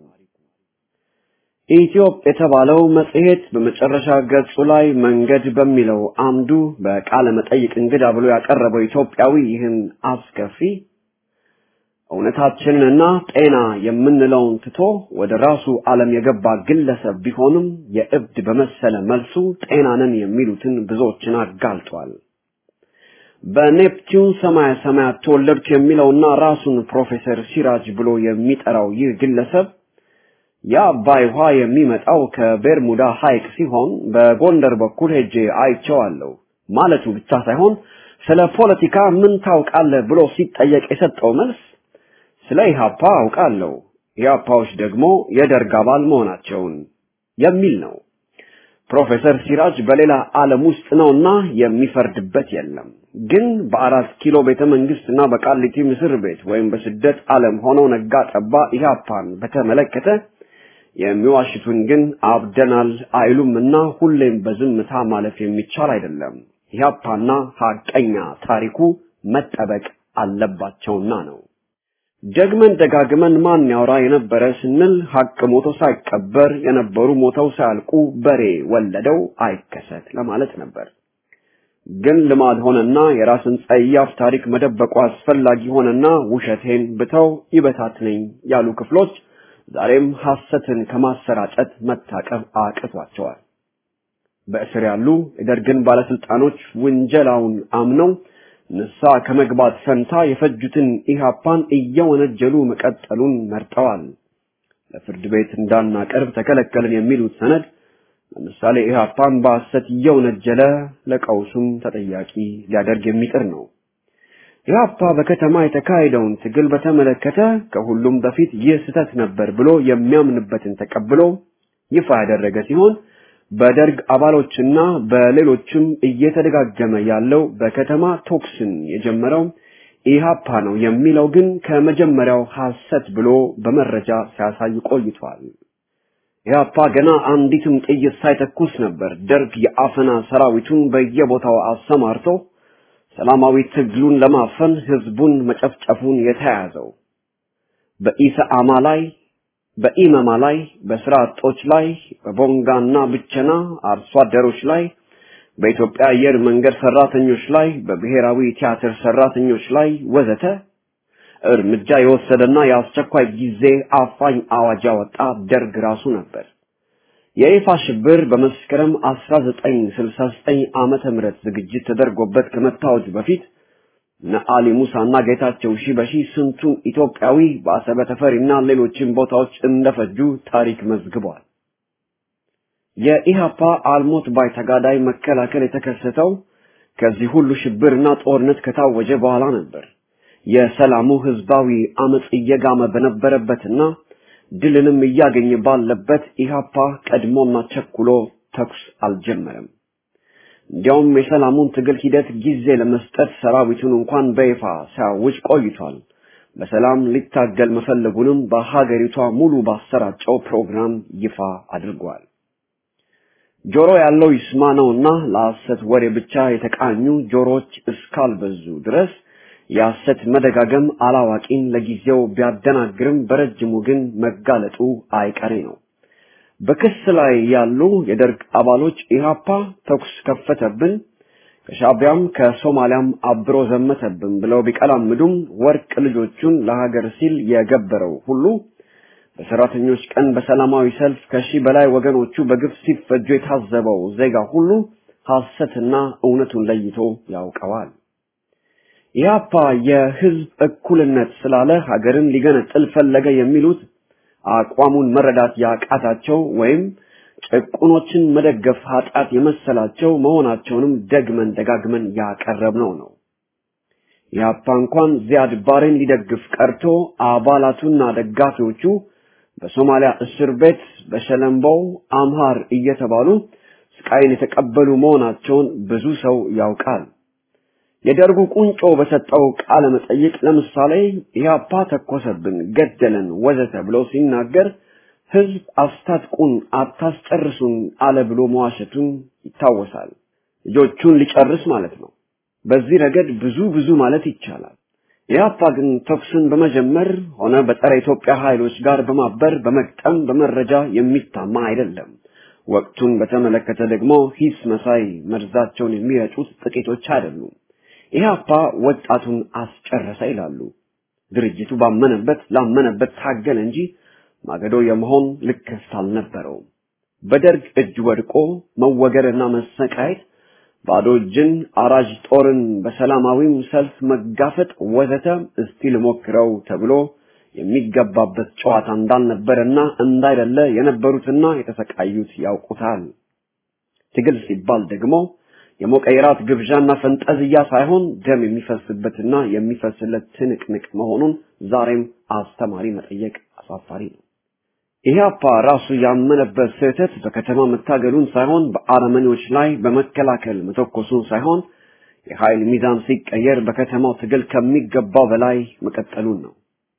ኢትዮጵ የተባለው መጽሔት በመጨረሻ ገጹ ላይ መንገድ በሚለው አምዱ በቃለ መጠይቅ እንግዳ ብሎ ያቀረበው ኢትዮጵያዊ ይህን አስከፊ እውነታችንንና ጤና የምንለውን ትቶ ወደ ራሱ ዓለም የገባ ግለሰብ ቢሆንም የእብድ በመሰለ መልሱ ጤናንን የሚሉትን ብዙዎችን አጋልጧል። በኔፕቲዩን ሰማያ ሰማያት ተወለድኩ የሚለውና ራሱን ፕሮፌሰር ሲራጅ ብሎ የሚጠራው ይህ ግለሰብ የአባይ ውሃ የሚመጣው ከቤርሙዳ ሐይቅ ሲሆን በጎንደር በኩል ሄጄ አይቼዋለሁ ማለቱ ብቻ ሳይሆን ስለ ፖለቲካ ምን ታውቃለህ ብሎ ሲጠየቅ የሰጠው መልስ ስለ ኢህአፓ አውቃለሁ፣ ኢህአፓዎች ደግሞ የደርግ አባል መሆናቸውን የሚል ነው። ፕሮፌሰር ሲራጅ በሌላ ዓለም ውስጥ ነውና የሚፈርድበት የለም። ግን በአራት ኪሎ ቤተ መንግስትና በቃሊቲ ምስር ቤት ወይም በስደት ዓለም ሆነው ነጋ ጠባ ኢህአፓን በተመለከተ የሚዋሽቱን ግን አብደናል አይሉምና ሁሌም በዝምታ ማለፍ የሚቻል አይደለም። ኢህአፓና ሐቀኛ ታሪኩ መጠበቅ አለባቸውና ነው። ደግመን ደጋግመን ማን ያወራ የነበረ ስንል ሀቅ ሞቶ ሳይቀበር የነበሩ ሞተው ሳያልቁ በሬ ወለደው አይከሰት ለማለት ነበር። ግን ልማድ ሆነና የራስን ጸያፍ ታሪክ መደበቁ አስፈላጊ ሆነና ውሸቴን ብተው ይበታትነኝ ያሉ ክፍሎች ዛሬም ሐሰትን ከማሰራጨት መታቀብ አቅቷቸዋል። በእስር ያሉ የደርግን ባለስልጣኖች ውንጀላውን አምነው ንሳ ከመግባት ፈንታ የፈጁትን ኢህአፓን እየወነጀሉ መቀጠሉን መርጠዋል። ለፍርድ ቤት እንዳናቀርብ ተከለከልን የሚሉት ሰነድ ለምሳሌ ኢህአፓን በሐሰት እየወነጀለ ለቀውሱም ተጠያቂ ሊያደርግ የሚጥር ነው። ኢህአፓ በከተማ የተካሄደውን ትግል በተመለከተ ከሁሉም በፊት ይህ ስህተት ነበር ብሎ የሚያምንበትን ተቀብሎ ይፋ ያደረገ ሲሆን በደርግ አባሎችና በሌሎችም እየተደጋገመ ያለው በከተማ ቶክስን የጀመረው ኢህአፓ ነው የሚለው ግን ከመጀመሪያው ሐሰት ብሎ በመረጃ ሲያሳይ ቆይቷል። ኢህአፓ ገና አንዲትም ጥይት ሳይተኩስ ነበር ደርግ የአፈና ሰራዊቱን በየቦታው አሰማርቶ ሰላማዊ ትግሉን ለማፈን ህዝቡን መጨፍጨፉን የተያያዘው። በኢሰአማ ላይ በኢመማ ላይ በስራ አጦች ላይ በቦንጋና ብቸና አርሶ አደሮች ላይ በኢትዮጵያ አየር መንገድ ሰራተኞች ላይ በብሔራዊ ቲያትር ሰራተኞች ላይ ወዘተ እርምጃ የወሰደና የአስቸኳይ ጊዜ አፋኝ አዋጅ ያወጣ ደርግ ራሱ ነበር። የይፋ ሽብር በመስከረም 1969 ዓመተ ምህረት ዝግጅት ተደርጎበት ከመታወጁ በፊት ነአሊ ሙሳና ጌታቸው ሺበሺ ስንቱን ኢትዮጵያዊ በአሰበ ተፈሪና ሌሎችም ቦታዎች እንደፈጁ ታሪክ መዝግቧል። የኢሃፓ አልሞት ባይ ተጋዳይ መከላከል የተከሰተው ከዚህ ሁሉ ሽብርና ጦርነት ከታወጀ በኋላ ነበር። የሰላሙ ህዝባዊ አመጽ እየጋመ በነበረበትና ድልንም እያገኘ ባለበት ኢሃፓ ቀድሞና ቸኩሎ ተኩስ አልጀመረም። እንዲያውም የሰላሙን ትግል ሂደት ጊዜ ለመስጠት ሰራዊቱን እንኳን በይፋ ሲያውጅ ቆይቷል። በሰላም ሊታገል መፈለጉንም በሀገሪቷ ሙሉ ባሰራጨው ፕሮግራም ይፋ አድርጓል። ጆሮ ያለው ይስማ ነውና ለሐሰት ወሬ ብቻ የተቃኙ ጆሮዎች እስካልበዙ ድረስ የሐሰት መደጋገም አላዋቂን ለጊዜው ቢያደናግርም በረጅሙ ግን መጋለጡ አይቀሬ ነው። በክስ ላይ ያሉ የደርግ አባሎች ኢሃፓ ተኩስ ከፈተብን፣ ከሻቢያም ከሶማሊያም አብሮ ዘመተብን ብለው ቢቀላምዱም ወርቅ ልጆቹን ለሀገር ሲል የገበረው ሁሉ በሰራተኞች ቀን በሰላማዊ ሰልፍ ከሺህ በላይ ወገኖቹ በግፍ ሲፈጁ የታዘበው ዜጋ ሁሉ ሐሰትና እውነቱን ለይቶ ያውቀዋል። ኢህአፓ የህዝብ እኩልነት ስላለ ሀገርን ሊገነጥል ፈለገ የሚሉት አቋሙን መረዳት ያቃታቸው ወይም ጭቁኖችን መደገፍ ኃጢአት የመሰላቸው መሆናቸውንም ደግመን ደጋግመን ያቀረብነው ነው። ኢህአፓ እንኳን ዚያድ ባሬን ሊደግፍ ቀርቶ አባላቱና ደጋፊዎቹ በሶማሊያ እስር ቤት በሸለምበው አምሃር እየተባሉ ስቃይን የተቀበሉ መሆናቸውን ብዙ ሰው ያውቃል። የደርጉ ቁንጮ በሰጠው ቃለ መጠይቅ ለምሳሌ ኢህአፓ ተኮሰብን፣ ገደለን፣ ወዘተ ብሎ ሲናገር ህዝብ አስታጥቁን፣ አታስጨርሱን አለ ብሎ መዋሸቱን ይታወሳል። ልጆቹን ሊጨርስ ማለት ነው። በዚህ ረገድ ብዙ ብዙ ማለት ይቻላል። ኢህአፓ ግን ተኩስን በመጀመር ሆነ በጸረ ኢትዮጵያ ኃይሎች ጋር በማበር በመቅጠም በመረጃ የሚታማ አይደለም። ወቅቱን በተመለከተ ደግሞ ሂስ መሳይ መርዛቸውን የሚረጩት ጥቂቶች አይደሉም። ኢህአፓ ወጣቱን አስጨረሰ ይላሉ። ድርጅቱ ባመነበት ላመነበት ታገለ እንጂ ማገዶ የመሆን ልክፍት አልነበረውም። በደርግ እጅ ወድቆ መወገርና መሰቃየት፣ ባዶ እጅን አራጅ ጦርን በሰላማዊም ሰልፍ መጋፈጥ ወዘተ እስቲ ልሞክረው ተብሎ የሚገባበት ጨዋታ እንዳልነበረና እንዳይደለ የነበሩትና የተሰቃዩት ያውቁታል። ትግል ሲባል ደግሞ የሞቀ የራት ግብዣና ፈንጠዝያ ሳይሆን ደም የሚፈስበትና የሚፈስለት ትንቅንቅ መሆኑን ዛሬም አስተማሪ መጠየቅ አሳፋሪ ነው። ኢህአፓ ራሱ ያመነበት ስህተት በከተማ መታገሉን ሳይሆን በአረመኔዎች ላይ በመከላከል መተኮሱን ሳይሆን የኃይል ሚዛን ሲቀየር በከተማው ትግል ከሚገባው በላይ መቀጠሉን ነው።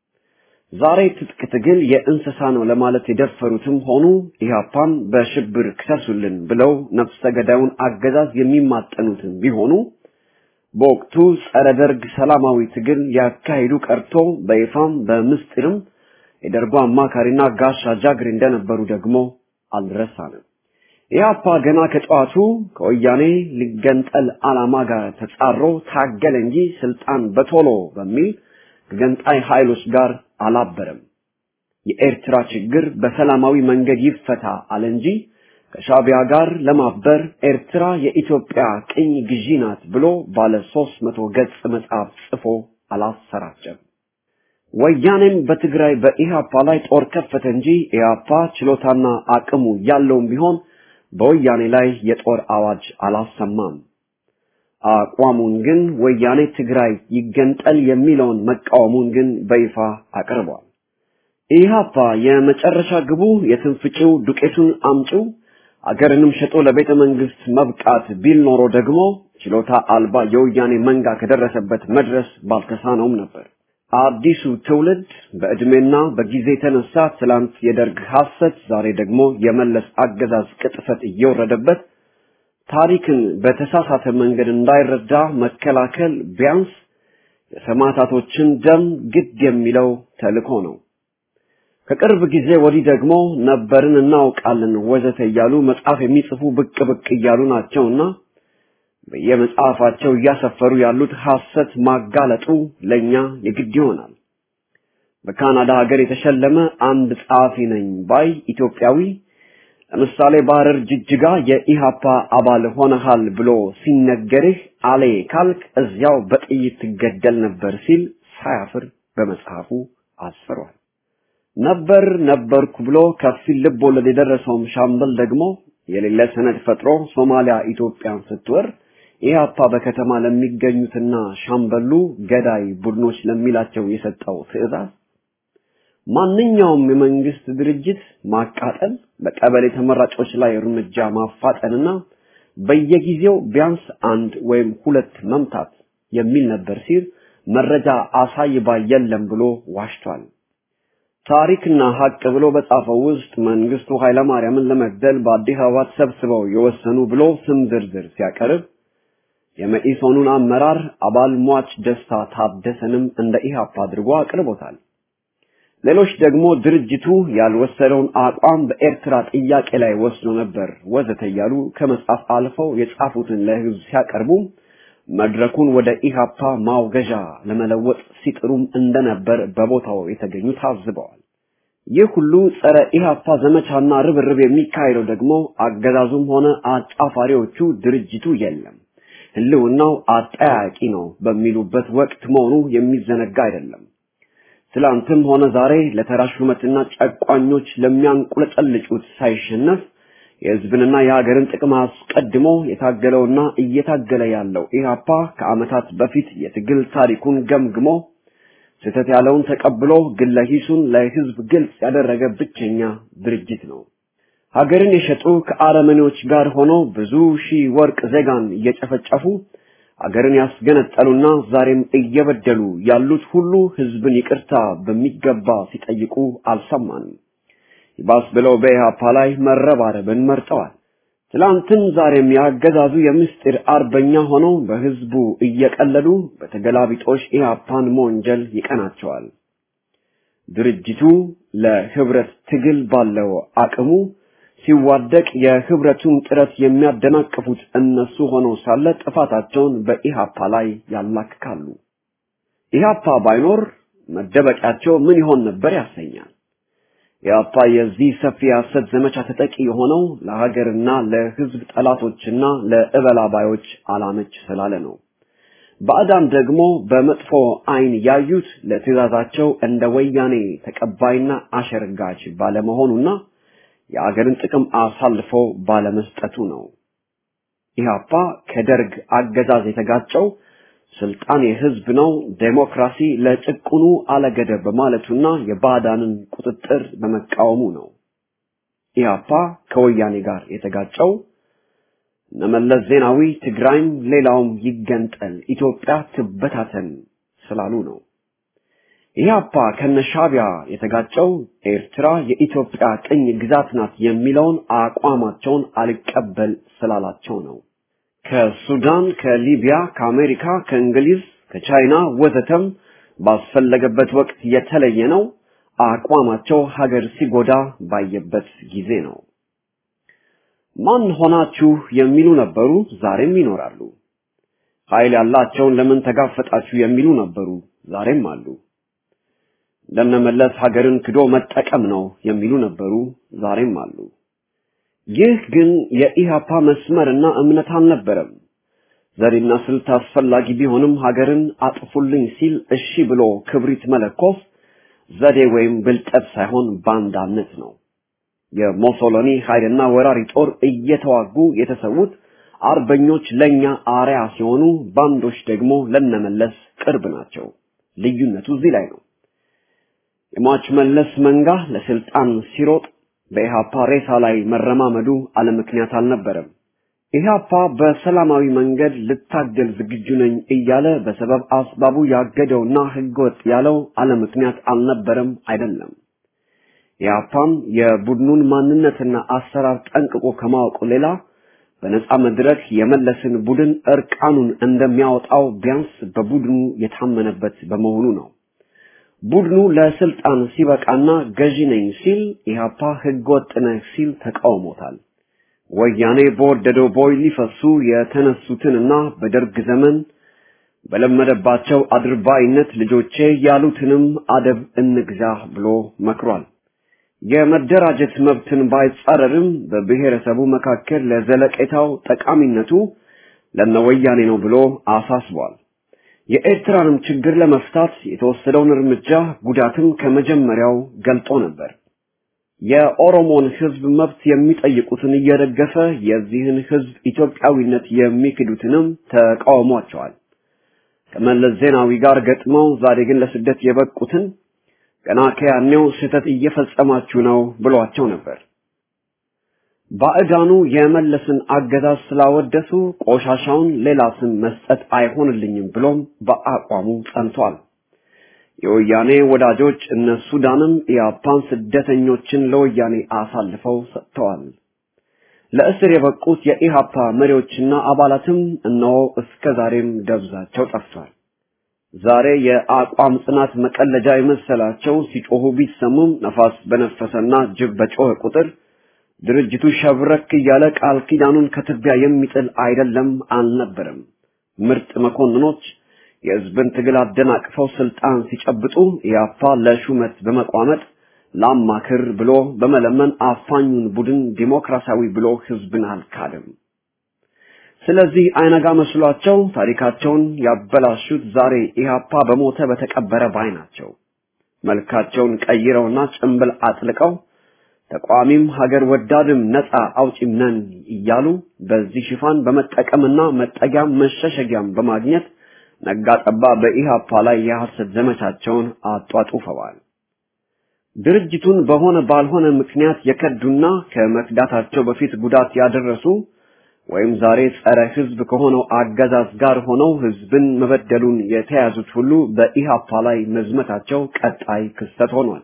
ዛሬ ትጥቅ ትግል የእንስሳ ነው ለማለት የደፈሩትም ሆኑ ኢህአፓን በሽብር ክሰሱልን ብለው ነፍሰ ገዳዩን አገዛዝ የሚማጠኑትም ቢሆኑ በወቅቱ ጸረ ደርግ ሰላማዊ ትግል ያካሂዱ ቀርቶ በይፋም በምስጢርም የደርጉ አማካሪና ጋሻ ጃግሬ እንደነበሩ ደግሞ አልረሳንም። ኢህአፓ ገና ከጠዋቱ ከወያኔ ሊገንጠል ዓላማ ጋር ተጻሮ ታገለ እንጂ ስልጣን በቶሎ በሚል ከገንጣይ ኃይሎች ጋር አላበረም። የኤርትራ ችግር በሰላማዊ መንገድ ይፈታ አለ እንጂ ከሻቢያ ጋር ለማበር ኤርትራ የኢትዮጵያ ቅኝ ግዢ ናት ብሎ ባለ ሦስት መቶ ገጽ መጽሐፍ ጽፎ አላሰራጨም። ወያኔም በትግራይ በኢህአፓ ላይ ጦር ከፈተ እንጂ ኢህአፓ ችሎታና አቅሙ ያለውም ቢሆን በወያኔ ላይ የጦር አዋጅ አላሰማም። አቋሙን ግን ወያኔ ትግራይ ይገንጠል የሚለውን መቃወሙን ግን በይፋ አቅርቧል። ኢህአፓ የመጨረሻ ግቡ የትንፍጭው ዱቄቱን አምጪው አገርንም ሸጦ ለቤተ መንግስት መብቃት ቢል ኖሮ ደግሞ ችሎታ አልባ የወያኔ መንጋ ከደረሰበት መድረስ ባልተሳነውም ነበር። አዲሱ ትውልድ በዕድሜና በጊዜ የተነሳ ትላንት የደርግ ሐሰት፣ ዛሬ ደግሞ የመለስ አገዛዝ ቅጥፈት እየወረደበት ታሪክን በተሳሳተ መንገድ እንዳይረዳ መከላከል ቢያንስ የሰማዕታቶችን ደም ግድ የሚለው ተልእኮ ነው። ከቅርብ ጊዜ ወዲህ ደግሞ ነበርን እናውቃለን ወዘተ እያሉ መጽሐፍ የሚጽፉ ብቅ ብቅ እያሉ ናቸውና በየመጽሐፋቸው እያሰፈሩ ያሉት ሐሰት ማጋለጡ ለኛ የግድ ይሆናል። በካናዳ ሀገር የተሸለመ አንድ ጸሐፊ ነኝ ባይ ኢትዮጵያዊ ለምሳሌ ባህረር ጅጅጋ የኢሃፓ አባል ሆነሃል ብሎ ሲነገርህ አሌ ካልክ እዚያው በጥይት ትገደል ነበር ሲል ሳያፍር በመጽሐፉ አስፍሯል። ነበር ነበርኩ ብሎ ከፊል ልብ ወለድ የደረሰውም ሻምበል ደግሞ የሌለ ሰነድ ፈጥሮ ሶማሊያ ኢትዮጵያን ስትወር ኢህአፓ በከተማ ለሚገኙትና ሻምበሉ ገዳይ ቡድኖች ለሚላቸው የሰጠው ትዕዛዝ ማንኛውም የመንግስት ድርጅት ማቃጠል፣ በቀበሌ ተመራጮች ላይ እርምጃ ማፋጠንና በየጊዜው ቢያንስ አንድ ወይም ሁለት መምታት የሚል ነበር ሲል መረጃ አሳይ ባይ የለም ብሎ ዋሽቷል። ታሪክና ሀቅ ብሎ በጻፈው ውስጥ መንግስቱ ኃይለማርያምን ለመግደል በአዲስ አበባ ተሰብስበው የወሰኑ ብሎ ስም ዝርዝር ሲያቀርብ የመኢሶኑን አመራር አባል ሟች ደስታ ታደሰንም እንደ ኢህአፓ አድርጎ አቅርቦታል። ሌሎች ደግሞ ድርጅቱ ያልወሰደውን አቋም በኤርትራ ጥያቄ ላይ ወስዶ ነበር ወዘተ እያሉ ከመጻፍ አልፈው የጻፉትን ለህዝብ ሲያቀርቡ መድረኩን ወደ ኢሃፓ ማውገዣ ለመለወጥ ሲጥሩም እንደነበር በቦታው የተገኙ ታዝበዋል። ይህ ሁሉ ጸረ ኢሃፓ ዘመቻና ርብርብ የሚካሄደው ደግሞ አገዛዙም ሆነ አጫፋሪዎቹ ድርጅቱ የለም ህልውናው አጠያቂ ነው በሚሉበት ወቅት መሆኑ የሚዘነጋ አይደለም። ትላንትም ሆነ ዛሬ ለተራ ሹመትና ጨቋኞች ለሚያንቁለጨልጩት ሳይሸነፍ የህዝብንና የሀገርን ጥቅም አስቀድሞ የታገለውና እየታገለ ያለው ኢህአፓ ከዓመታት በፊት የትግል ታሪኩን ገምግሞ ስህተት ያለውን ተቀብሎ ግለ ሂሱን ለህዝብ ግልጽ ያደረገ ብቸኛ ድርጅት ነው። ሀገርን የሸጡ ከአረመኔዎች ጋር ሆነው ብዙ ሺህ ወርቅ ዜጋን እየጨፈጨፉ ሀገርን ያስገነጠሉና ዛሬም እየበደሉ ያሉት ሁሉ ህዝብን ይቅርታ በሚገባ ሲጠይቁ አልሰማንም። ይባስ ብለው በኢህአፓ ላይ መረባረብን መርጠዋል። ትላንትም ዛሬም ያገዛዙ የምስጢር አርበኛ ሆነው በህዝቡ እየቀለዱ በተገላቢጦሽ ኢህአፓን መወንጀል ይቀናቸዋል። ድርጅቱ ለህብረት ትግል ባለው አቅሙ ሲዋደቅ የህብረቱን ጥረት የሚያደናቅፉት እነሱ ሆነው ሳለ ጥፋታቸውን በኢሃፓ ላይ ያላክካሉ። ኢሃፓ ባይኖር መደበቂያቸው ምን ይሆን ነበር ያሰኛል። ኢሃፓ የዚህ ሰፊ የሐሰት ዘመቻ ተጠቂ የሆነው ለሀገርና ለህዝብ ጠላቶችና ለእበላባዮች አላመች ስላለ ነው። ባዕዳን ደግሞ በመጥፎ አይን ያዩት ለትዕዛዛቸው እንደ ወያኔ ተቀባይና አሸርጋች ባለመሆኑና የአገርን ጥቅም አሳልፎ ባለመስጠቱ ነው። ኢህአፓ ከደርግ አገዛዝ የተጋጨው ስልጣን የህዝብ ነው፣ ዴሞክራሲ ለጭቁኑ አለገደብ በማለቱና የባዕዳንን ቁጥጥር በመቃወሙ ነው። ኢህአፓ ከወያኔ ጋር የተጋጨው እነመለስ ዜናዊ ትግራይም ሌላውም ይገንጠል፣ ኢትዮጵያ ትበታተን ስላሉ ነው። ኢህአፓ ከነሻቢያ የተጋጨው ኤርትራ የኢትዮጵያ ቅኝ ግዛት ናት የሚለውን አቋማቸውን አልቀበል ስላላቸው ነው። ከሱዳን፣ ከሊቢያ፣ ከአሜሪካ፣ ከእንግሊዝ፣ ከቻይና ወዘተም ባስፈለገበት ወቅት የተለየ ነው። አቋማቸው ሀገር ሲጎዳ ባየበት ጊዜ ነው። ማን ሆናችሁ የሚሉ ነበሩ፣ ዛሬም ይኖራሉ። ኃይል ያላቸውን ለምን ተጋፈጣችሁ የሚሉ ነበሩ፣ ዛሬም አሉ። እንደነመለስ ሀገርን ክዶ መጠቀም ነው የሚሉ ነበሩ፣ ዛሬም አሉ። ይህ ግን የኢሃፓ መስመርና እምነት አልነበረም። ዘዴና ስልት አስፈላጊ ቢሆንም ሀገርን አጥፉልኝ ሲል እሺ ብሎ ክብሪት መለኮስ ዘዴ ወይም ብልጠት ሳይሆን ባንዳነት ነው። የሞሶሎኒ ኃይልና ወራሪ ጦር እየተዋጉ የተሰዉት አርበኞች ለኛ አርያ ሲሆኑ፣ ባንዶች ደግሞ ለነመለስ ቅርብ ናቸው። ልዩነቱ እዚህ ላይ ነው። የሟች መለስ መንጋ ለስልጣን ሲሮጥ በኢሃፓ ሬሳ ላይ መረማመዱ አለ ምክንያት አልነበረም። ኢህአፓ በሰላማዊ መንገድ ልታገል ዝግጁ ነኝ እያለ በሰበብ አስባቡ ያገደውና ህገወጥ ያለው አለ ምክንያት አልነበረም አይደለም። ኢህአፓም የቡድኑን ማንነትና አሰራር ጠንቅቆ ከማወቁ ሌላ በነጻ መድረክ የመለስን ቡድን እርቃኑን እንደሚያወጣው ቢያንስ በቡድኑ የታመነበት በመሆኑ ነው። ቡድኑ ለስልጣን ሲበቃና ገዢ ነኝ ሲል ኢህአፓ ህገወጥ ነህ ሲል ተቃውሞታል። ወያኔ በወደደው ቦይ ሊፈሱ የተነሱትንና በደርግ ዘመን በለመደባቸው አድርባይነት ልጆቼ ያሉትንም አደብ እንግዛ ብሎ መክሯል። የመደራጀት መብትን ባይጻረርም በብሔረሰቡ መካከል ለዘለቄታው ጠቃሚነቱ ለነወያኔ ነው ብሎ አሳስቧል። የኤርትራንም ችግር ለመፍታት የተወሰደውን እርምጃ ጉዳትም ከመጀመሪያው ገልጦ ነበር። የኦሮሞን ህዝብ መብት የሚጠይቁትን እየደገፈ የዚህን ህዝብ ኢትዮጵያዊነት የሚክዱትንም ተቃውሟቸዋል። ከመለስ ዜናዊ ጋር ገጥመው ዛሬ ግን ለስደት የበቁትን ገና ከያኔው ስህተት እየፈጸማችሁ ነው ብሏቸው ነበር። ባዕዳኑ የመለስን አገዛዝ ስላወደሱ ቆሻሻውን ሌላ ስም መስጠት አይሆንልኝም ብሎም በአቋሙ ጸንቷል። የወያኔ ወዳጆች እነ ሱዳንም ኢያፓን ስደተኞችን ለወያኔ አሳልፈው ሰጥተዋል። ለእስር የበቁት የኢሃፓ መሪዎችና አባላትም እነሆ እስከ ዛሬም ደብዛቸው ጠፍቷል። ዛሬ የአቋም ጽናት መቀለጃ የመሰላቸው ሲጮሁ ቢሰሙም ነፋስ በነፈሰና ጅብ በጮኸ ቁጥር ድርጅቱ ሸብረክ እያለ ቃል ኪዳኑን ከትቢያ የሚጥል አይደለም አልነበረም። ምርጥ መኮንኖች የህዝብን ትግል አደናቅፈው ስልጣን ሲጨብጡ ኢያፓ ለሹመት በመቋመጥ ላማክር ብሎ በመለመን አፋኙን ቡድን ዲሞክራሲያዊ ብሎ ህዝብን አልካድም። ስለዚህ አይነጋ መስሏቸው ታሪካቸውን ያበላሹት ዛሬ ኢህአፓ በሞተ በተቀበረ ባይ ናቸው። መልካቸውን ቀይረውና ጭንብል አጥልቀው ተቋሚም ሀገር ወዳድም ነፃ አውጪም ነን እያሉ በዚህ ሽፋን በመጠቀምና መጠጊያም መሸሸጊያም በማግኘት ነጋጠባ በኢህአፓ ላይ የሐሰት ዘመቻቸውን አጧጡፈዋል። ድርጅቱን በሆነ ባልሆነ ምክንያት የከዱና ከመክዳታቸው በፊት ጉዳት ያደረሱ ወይም ዛሬ ጸረ ህዝብ ከሆነው አገዛዝ ጋር ሆነው ህዝብን መበደሉን የተያዙት ሁሉ በኢህአፓ ላይ መዝመታቸው ቀጣይ ክስተት ሆኗል።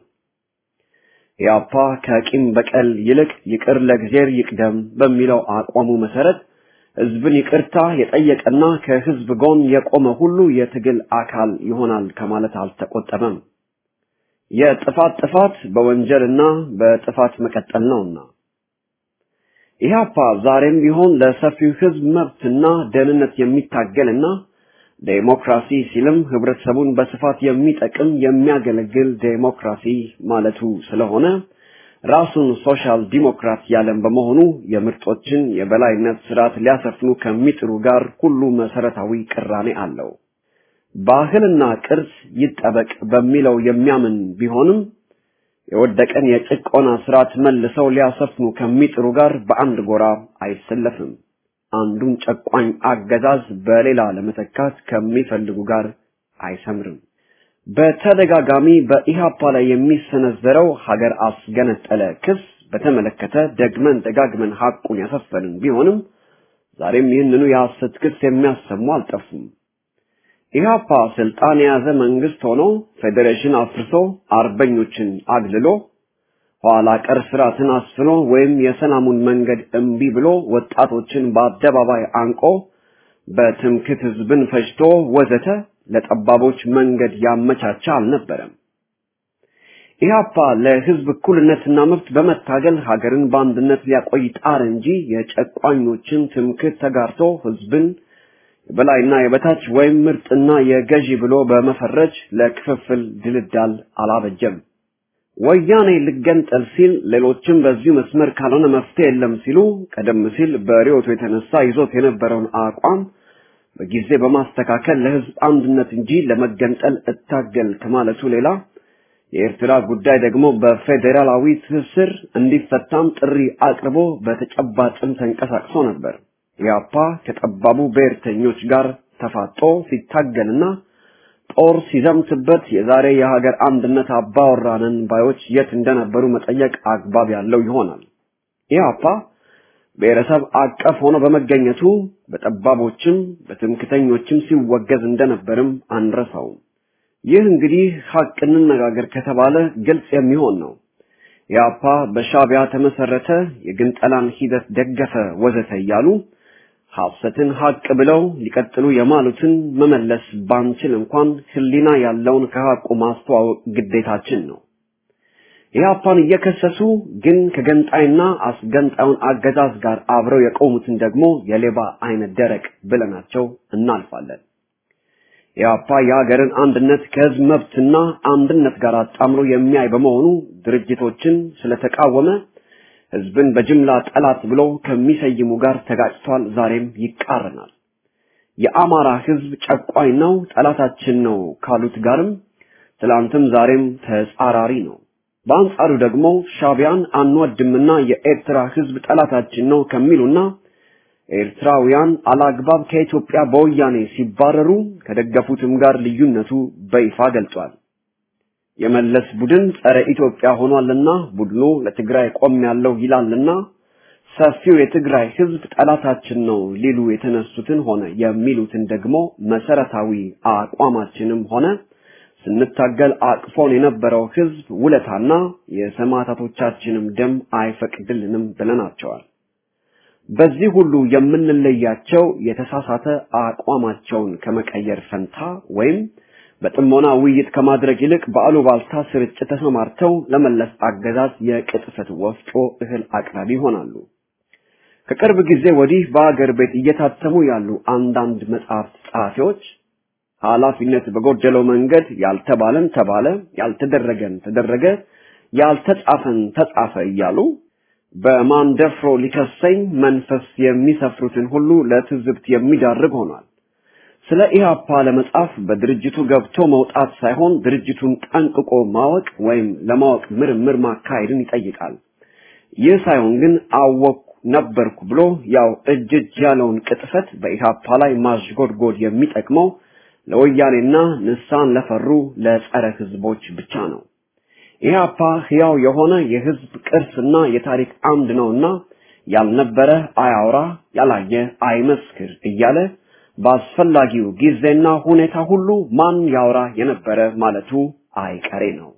ኢህአፓ ከቂም በቀል ይልቅ ይቅር ለእግዚአብሔር ይቅደም በሚለው አቋሙ መሰረት ህዝብን ይቅርታ የጠየቀና ከህዝብ ጎን የቆመ ሁሉ የትግል አካል ይሆናል ከማለት አልተቆጠበም። የጥፋት ጥፋት በወንጀልና በጥፋት መቀጠል ነውና ኢህአፓ ዛሬም ቢሆን ለሰፊው ህዝብ መብትና ደህንነት የሚታገልና ዴሞክራሲ ሲልም ህብረተሰቡን በስፋት የሚጠቅም የሚያገለግል ዴሞክራሲ ማለቱ ስለሆነ ራሱን ሶሻል ዲሞክራት ያለም በመሆኑ የምርጦችን የበላይነት ስርዓት ሊያሰፍኑ ከሚጥሩ ጋር ሁሉ መሰረታዊ ቅራኔ አለው። ባህልና ቅርስ ይጠበቅ በሚለው የሚያምን ቢሆንም የወደቀን የጭቆና ስርዓት መልሰው ሊያሰፍኑ ከሚጥሩ ጋር በአንድ ጎራ አይሰለፍም። አንዱን ጨቋኝ አገዛዝ በሌላ ለመተካት ከሚፈልጉ ጋር አይሰምርም። በተደጋጋሚ በኢሃፓ ላይ የሚሰነዘረው ሀገር አስገነጠለ ክስ በተመለከተ ደግመን ደጋግመን ሐቁን ያሰፈንን ቢሆንም ዛሬም ይህንኑ የሐሰት ክስ የሚያሰሙ አልጠፉም። ኢህአፓ ስልጣን የያዘ መንግስት ሆኖ ፌዴሬሽን አፍርሶ አርበኞችን አግልሎ ኋላ ቀር ስርዓትን አስፍኖ ወይም የሰላሙን መንገድ እምቢ ብሎ ወጣቶችን በአደባባይ አንቆ በትምክት ህዝብን ፈጅቶ ወዘተ ለጠባቦች መንገድ ያመቻቸ አልነበረም። ኢህአፓ ለህዝብ እኩልነትና መብት በመታገል ሀገርን በአንድነት ሊያቆይ ጣር እንጂ የጨቋኞችን ትምክት ተጋርቶ ህዝብን የበላይና የበታች ወይም ምርጥና የገዢ ብሎ በመፈረጅ ለክፍፍል ድልዳል አላበጀም። ወያኔ ልገንጠል ሲል ሌሎችም በዚሁ መስመር ካልሆነ መፍትሄ የለም ሲሉ ቀደም ሲል በሪዮቱ የተነሳ ይዞት የነበረውን አቋም በጊዜ በማስተካከል ለህዝብ አንድነት እንጂ ለመገንጠል እታገል ከማለቱ ሌላ የኤርትራ ጉዳይ ደግሞ በፌዴራላዊ ትስስር እንዲፈታም ጥሪ አቅርቦ በተጨባጭም ተንቀሳቅሶ ነበር። ኢያፓ ከጠባቡ ብሔርተኞች ጋር ተፋጦ ሲታገልና ጦር ሲዘምትበት የዛሬ የሀገር አንድነት አባወራንን ባዮች የት እንደነበሩ መጠየቅ አግባብ ያለው ይሆናል። ኢያፓ ብሔረሰብ አቀፍ ሆኖ በመገኘቱ በጠባቦችም በትምክተኞችም ሲወገዝ እንደነበርም አንረሳውም። ይህ እንግዲህ ሀቅ እንነጋገር ከተባለ ግልጽ የሚሆን ነው። ኢያፓ በሻቢያ ተመሰረተ፣ የግንጠላን ሂደት ደገፈ፣ ወዘተ እያሉ ሐሰትን ሀቅ ብለው ሊቀጥሉ የማሉትን መመለስ ባንችል እንኳን ሕሊና ያለውን ከሀቁ ማስተዋወቅ ግዴታችን ነው። ኢህአፓን እየከሰሱ ግን ከገንጣይና አስገንጣዩን አገዛዝ ጋር አብረው የቆሙትን ደግሞ የሌባ አይነት ደረቅ ብለናቸው እናልፋለን። ኢህአፓ የሀገርን አንድነት ከህዝብ መብትና አንድነት ጋር አጣምሮ የሚያይ በመሆኑ ድርጅቶችን ስለተቃወመ ህዝብን በጅምላ ጠላት ብሎ ከሚሰይሙ ጋር ተጋጭቷል። ዛሬም ይቃረናል። የአማራ ህዝብ ጨቋኝ ነው፣ ጠላታችን ነው ካሉት ጋርም ትላንትም ዛሬም ተጻራሪ ነው። በአንጻሩ ደግሞ ሻቢያን አንወድምና የኤርትራ ህዝብ ጠላታችን ነው ከሚሉና ኤርትራውያን አላግባብ ከኢትዮጵያ በወያኔ ሲባረሩ ከደገፉትም ጋር ልዩነቱ በይፋ ገልጿል። የመለስ ቡድን ጸረ ኢትዮጵያ ሆኗልና ቡድኑ ለትግራይ ቆም ያለው ይላልና ሰፊው የትግራይ ህዝብ ጠላታችን ነው ሊሉ የተነሱትን ሆነ የሚሉትን ደግሞ መሰረታዊ አቋማችንም ሆነ ስንታገል አቅፎን የነበረው ህዝብ ውለታና የሰማዕታቶቻችንም ደም አይፈቅድልንም ብለናቸዋል። በዚህ ሁሉ የምንለያቸው የተሳሳተ አቋማቸውን ከመቀየር ፈንታ ወይም በጥሞና ውይይት ከማድረግ ይልቅ በአሉባልታ ስርጭት ተሰማርተው ለመለስ አገዛዝ የቅጥፈት ወፍጮ እህል አቅራቢ ይሆናሉ። ከቅርብ ጊዜ ወዲህ በአገር ቤት እየታተሙ ያሉ አንዳንድ መጽሐፍት ጸሐፊዎች ኃላፊነት በጎደለው መንገድ ያልተባለን ተባለ፣ ያልተደረገን ተደረገ፣ ያልተጻፈን ተጻፈ እያሉ በማን ደፍሮ ሊከሰኝ መንፈስ የሚሰፍሩትን ሁሉ ለትዝብት የሚዳርግ ሆኗል። ስለ ኢህአፓ ለመጻፍ በድርጅቱ ገብቶ መውጣት ሳይሆን ድርጅቱን ጠንቅቆ ማወቅ ወይም ለማወቅ ምርምር ማካሄድን ይጠይቃል። ይህ ሳይሆን ግን አወቅኩ ነበርኩ ብሎ ያው እጅ እጅ ያለውን ቅጥፈት በኢህአፓ ላይ ማሽጎድጎድ የሚጠቅመው ለወያኔና ንሳን ለፈሩ ለጸረ ህዝቦች ብቻ ነው። ኢህአፓ ሕያው የሆነ የህዝብ ቅርስና የታሪክ አምድ ነውና ያልነበረ አያውራ፣ ያላየ አይመስክር እያለ በአስፈላጊው ጊዜና ሁኔታ ሁሉ ማን ያውራ የነበረ ማለቱ አይቀሬ ነው።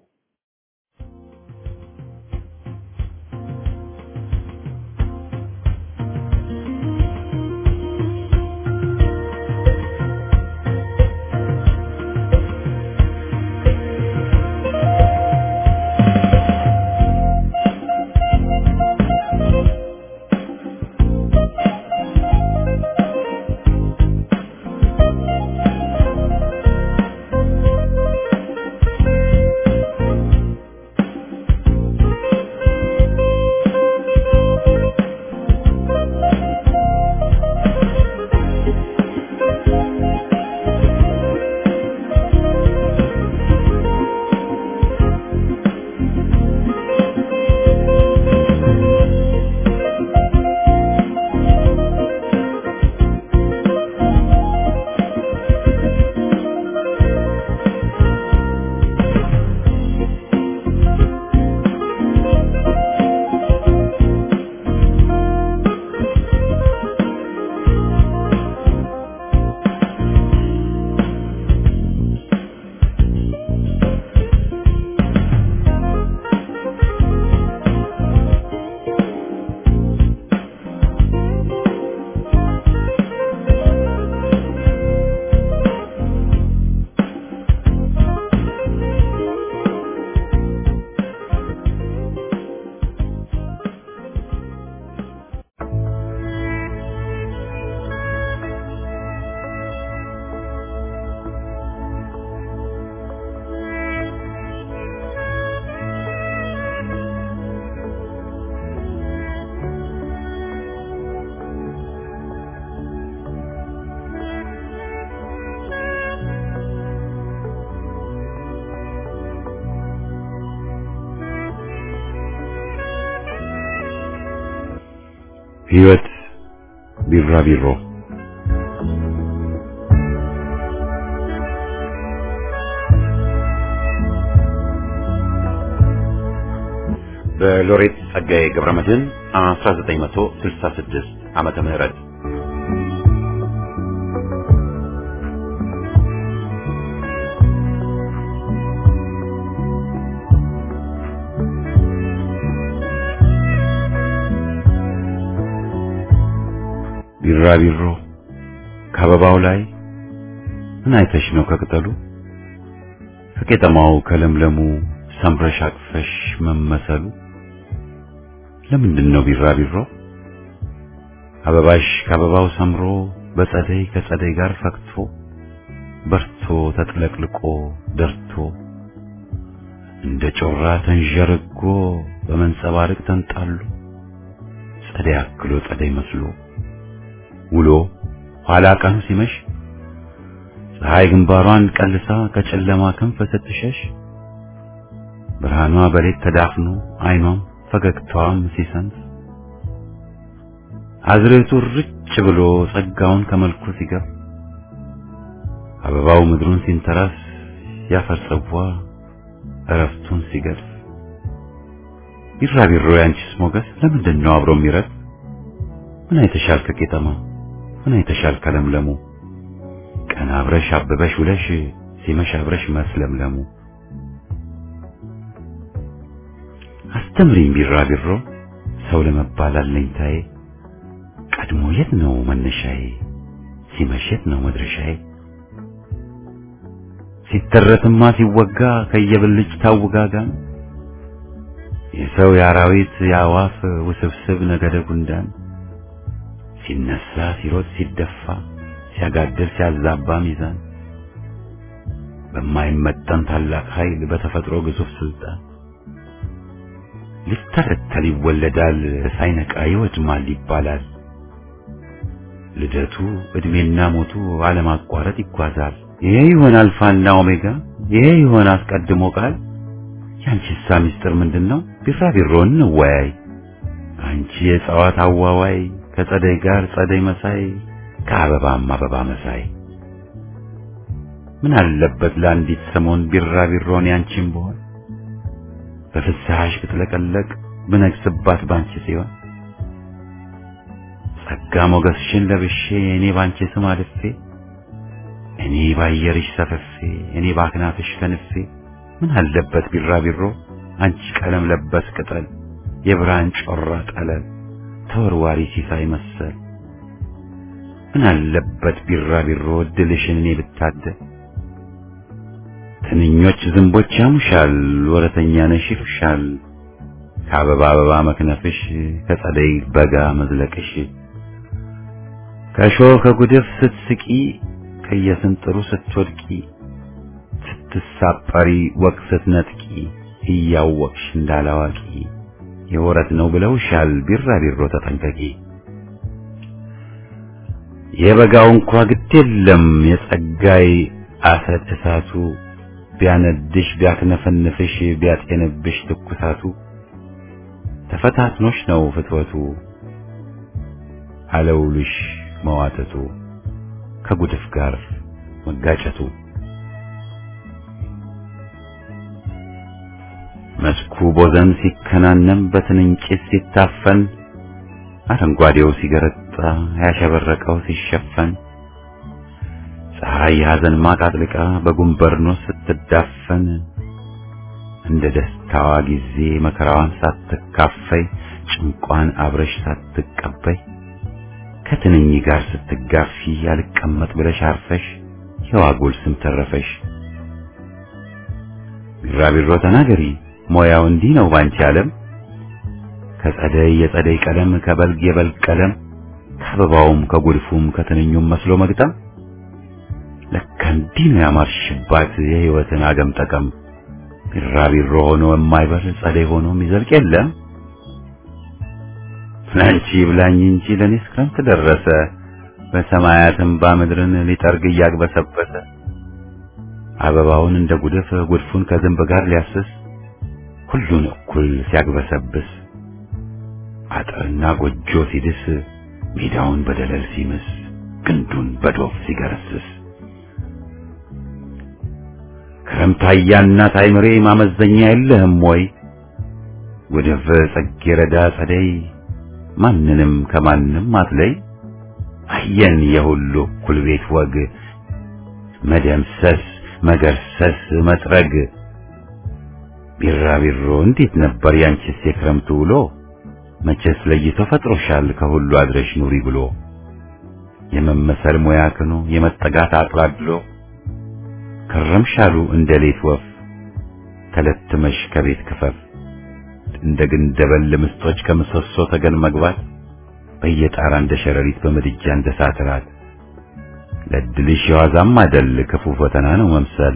ሕይወት ቢራቢሮ በሎሬት ጸጋዬ ገብረመድህን 1966 ዓመተ ምህረት ቢራቢሮ ከአበባው ላይ ምን አይተሽ ነው ከቅጠሉ ከቄጠማው ከለምለሙ ሰምረሽ አቅፈሽ መመሰሉ ለምንድን ነው ቢራቢሮ አበባሽ ከአበባው ሰምሮ በጸደይ ከጸደይ ጋር ፈክቶ በርቶ ተጥለቅልቆ ደርቶ እንደ ጮራ ተንዠርጎ በመንጸባረቅ ተንጣሎ ጸደይ አክሎ ጸደይ መስሎ ውሎ ኋላ ቀኑ ሲመሽ ፀሐይ ግንባሯን ቀልሳ ከጨለማ ክንፍ ስትሸሽ ብርሃኗ በሌት ተዳፍኖ አይኗም ፈገግታዋም ሲሰንፍ አዝሬቱ ርጭ ብሎ ጸጋውን ከመልኩ ሲገፍ አበባው ምድሩን ሲንተራስ ያፈር ጽዋ እረፍቱን ሲገድፍ ቢራቢሮ ያንቺስ ሞገስ ለምንድን ነው አብሮ የሚረግ ምን አይተሻል ከቄጠማው ምን አይተሻል ከለምለሙ ቀን አብረሽ አብበሽ ውለሽ ሲመሽ አብረሽ መስለምለሙ አስተምሪኝ ቢራቢሮ ሰው ለመባል አለኝታዬ ቀድሞ የት ነው መነሻዬ ሲመሽ የት ነው መድረሻዬ ሲተረትማ ሲወጋ ከየብልጭታው ውጋጋን የሰው የአራዊት የአዋፍ ውስብስብ ነገደ ጉንዳን ሲነሳ ሲሮጥ ሲደፋ ሲያጋድል ሲያዛባ ሚዛን በማይመጠን ታላቅ ኃይል በተፈጥሮ ግዙፍ ስልጣን ሊተረተል ይወለዳል ሳይነቃ ይወድማል ይባላል። ልደቱ እድሜና ሞቱ አለማቋረጥ ይጓዛል። ይሄ ይሆን አልፋና ኦሜጋ? ይሄ ይሆን አስቀድሞ ቃል? ያንቺሳ ምስጢር ምንድነው? ቢራቢሮ እንወያይ። አንቺ የእጽዋት አዋዋይ ከጸደይ ጋር ጸደይ መሳይ ከአበባም አበባ መሳይ ምን አለበት ለአንዲት ሰሞን ቢራቢሮን ያንቺም ብሆን በፍስሐሽ ብትለቀለቅ ብነግስባት ባንቺ ሲሆን ጸጋ ሞገስሽን ለብሼ እኔ ባንቺ ስም አልፌ እኔ ባየርሽ ሰፈፌ እኔ ባክናፍሽ ከንፌ ምን አለበት ቢራቢሮ አንቺ ቀለም ለበስ ቅጠል የብርሃን ጮራ ጠለል ተወርዋሪ ሲሳይ መሰል ምን አለበት ቢራቢሮ እድልሽን እኔ ብታደል ትንኞች ዝንቦች ያሙሻል ወረተኛ ነሽ ይሉሻል ከአበባ አበባ መክነፍሽ ከጸደይ በጋ መዝለቅሽ ከእሾህ ከጉድፍ ስትስቂ ከየስንጥሩ ስትወድቂ ስትሳጠሪ ወቅ ስትነጥቂ እያወቅሽ እንዳላዋቂ የወረት ነው ብለውሻል ቢራቢሮ ተጠንቀቂ የበጋው እንኳ ግድ የለም የጸጋይ አሰድ እሳቱ ቢያነድሽ ቢያክነፈንፍሽ ቢያጤንብሽ ትኩሳቱ ተፈታትኖሽ ነው ፍትወቱ አለውልሽ መዋተቱ ከጉድፍ ጋር መጋጨቱ መስኩ ቦዘን ሲከናነም በትንኝ ጭስ ሲታፈን አረንጓዴው ሲገረጣ ያሸበረቀው ሲሸፈን ፀሐይ የሐዘን ማቅ አጥልቃ በጉንበርኖስ ስትዳፈን እንደ ደስታዋ ጊዜ መከራዋን ሳትካፈይ ጭንቋን አብረሽ ሳትቀበይ ከትንኝ ጋር ስትጋፊ ያልቀመጥ ብለሽ አርፈሽ የዋጎል ስም ተረፈሽ። ቢራቢሮ ተናገሪ ሞያው እንዲህ ነው ባንቺ ዓለም ከጸደይ የጸደይ ቀለም ከበልግ የበልግ ቀለም ከአበባውም ከጉድፉም ከትንኙም መስሎ መግጠም ለካ እንዲህ ነው ያማርሽባት የሕይወትን አገም ጠቀም ቢራቢሮ ሆኖ የማይበር ጸደይ ሆኖ የሚዘልቅ የለም ለአንቺ ብላኝ እንጂ ለእኔስ ክረምት ደረሰ በሰማያትም ባምድርን ሊጠርግ እያግበሰበሰ አበባውን እንደ ጉድፍ ጉድፉን ከዝንብ ጋር ሊያስስ ሁሉን እኩል ሲያግበሰብስ አጥርና ጎጆ ሲድስ ሜዳውን በደለል ሲምስ ግንዱን በዶፍ ሲገረስስ ክረምታያና ታይምሬ ማመዘኛ የለህም ወይ ወደፈ ጽጌረዳ ጸደይ ማንንም ከማንም አትለይ አየን የሁሉ እኩል ቤት ወግ መደምሰስ መገርሰስ መጥረግ ቢራቢሮ እንዴት ነበር ያንቺስ የክረምቱ ውሎ መቼስ ለይቶ ፈጥሮሻል ከሁሉ አድረሽ ኑሪ ብሎ የመመሰል ሙያ ክኖ የመጠጋት አጥላድሎ ከረምሻሉ እንደ ሌት ወፍ ተለትመሽ ከቤት ክፈፍ እንደ ግንደበል ምስጦች ከምሰሶ ተገን መግባት በየጣራ እንደ ሸረሪት በምድጃ እንደ ሳትራት ለድልሽ የዋዛም አይደል ክፉ ፈተና ነው መምሰል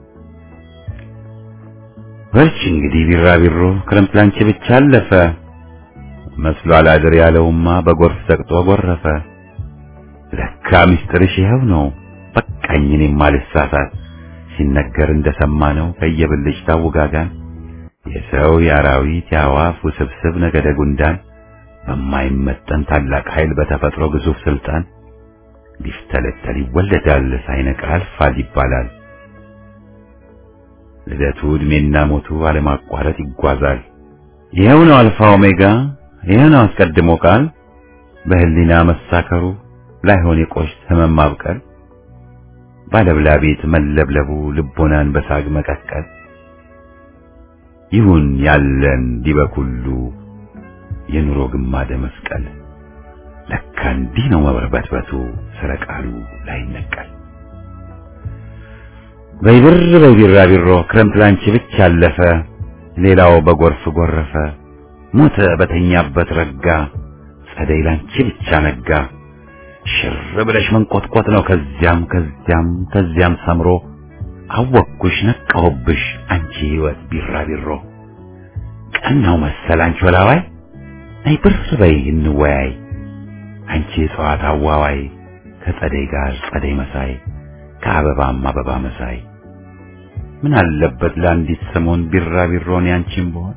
በርቺ እንግዲህ ቢራቢሮ ክረምት ላንቺ ብቻ አለፈ መስሎ አላድር ያለውማ በጎርፍ ሰቅጦ ጎረፈ ለካ ሚስጥርሽ ይኸው ነው በቃኝ እኔም ማልሳሳት ሲነገር እንደሰማ ነው ከየብልጭ ታውጋጋን የሰው የአራዊት የአዋፍ ውስብስብ ነገደ ጉንዳን በማይመጠን ታላቅ ኃይል በተፈጥሮ ግዙፍ ስልጣን ሊፍተለተል ይወለዳል ሳይነቃ ያልፋል ይባላል። ልደቱ ዕድሜና ሞቱ አለማቋረጥ ይጓዛል። ይኸው ነው አልፋ ኦሜጋ፣ ይኸው ነው አስቀድሞ ቃል በህሊና መሳከሩ ላይሆን የቆሽት ህመም ማብቀል ባለብላቤት መለብለቡ ልቦናን በሳግ መቀቀል ይሁን ያለን ዲበኩሉ የኑሮ ግማደ መስቀል ለካ እንዲህ ነው መበርበትበቱ ስረ ቃሉ ላይነቀል በይብር በይቢራቢሮ ክረምት ላንቺ ብቻ አለፈ ሌላው በጎርፍ ጎረፈ ሞተ በተኛበት ረጋ ጸደይ ላንቺ ብቻ ነጋ ሽር ብለሽ መንቆጥቆጥ ነው ከዚያም ከዚያም ከዚያም ሰምሮ አወቅኩሽ ነቃሁብሽ አንቺ ህይወት ቢራቢሮ ቀናው መሰል አንቺ ወላዋይ ነይ ብር በይ እንወያይ አንቺ እጽዋት አዋዋይ ከጸደይ ጋር ጸደይ መሳይ ከአበባም አበባ መሳይ ምን አለበት ለአንዲት ሰሞን ቢራቢሮን ያንቺም ብሆን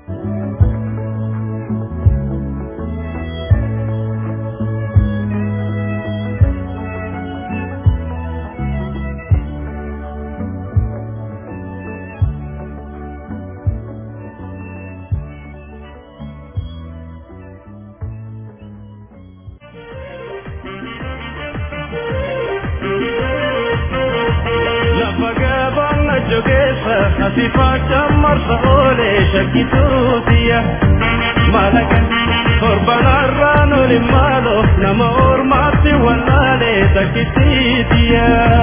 Asifachaa marsa oolee shakkituutiya malaga torbanarraan oli maaloo nama ormaatti wallaalee takkitiitiya.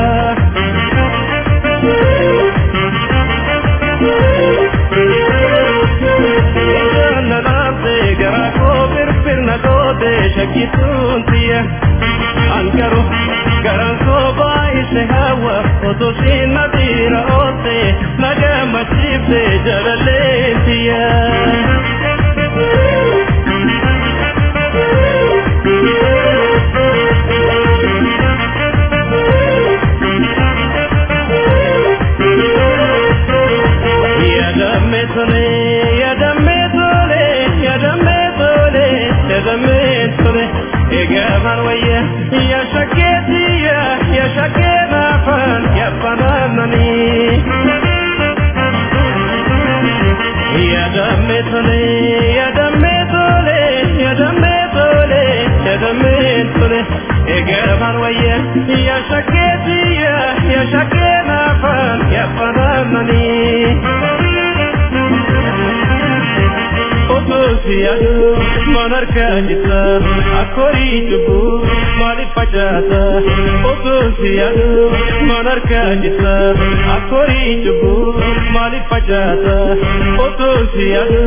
Nanaamtee garaa koo firfirna gootee shakkituutiya. Ankaru garaan koo baay'ise hawa otoo siin nadiira oote nagamachiifte jalaleetiya. Yadamme tole, yadamme tole, yadamme tole, yadamme tole. Egaman wayya, ya shaketiya, ya shakena fan, ya fananani. Yadamme tole, yadamme tole, yadamme tole, yadamme tole. Egaman wayya, ya shaketiya, ya shakena fan, ya fananani. Otosiyadu manarkanjita akori chubu mali pachata Otosiyadu manarkanjita akori chubu mali pachata Otosiyadu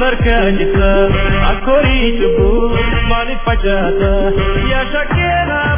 manarkanjita akori chubu mali pachata Ya shakena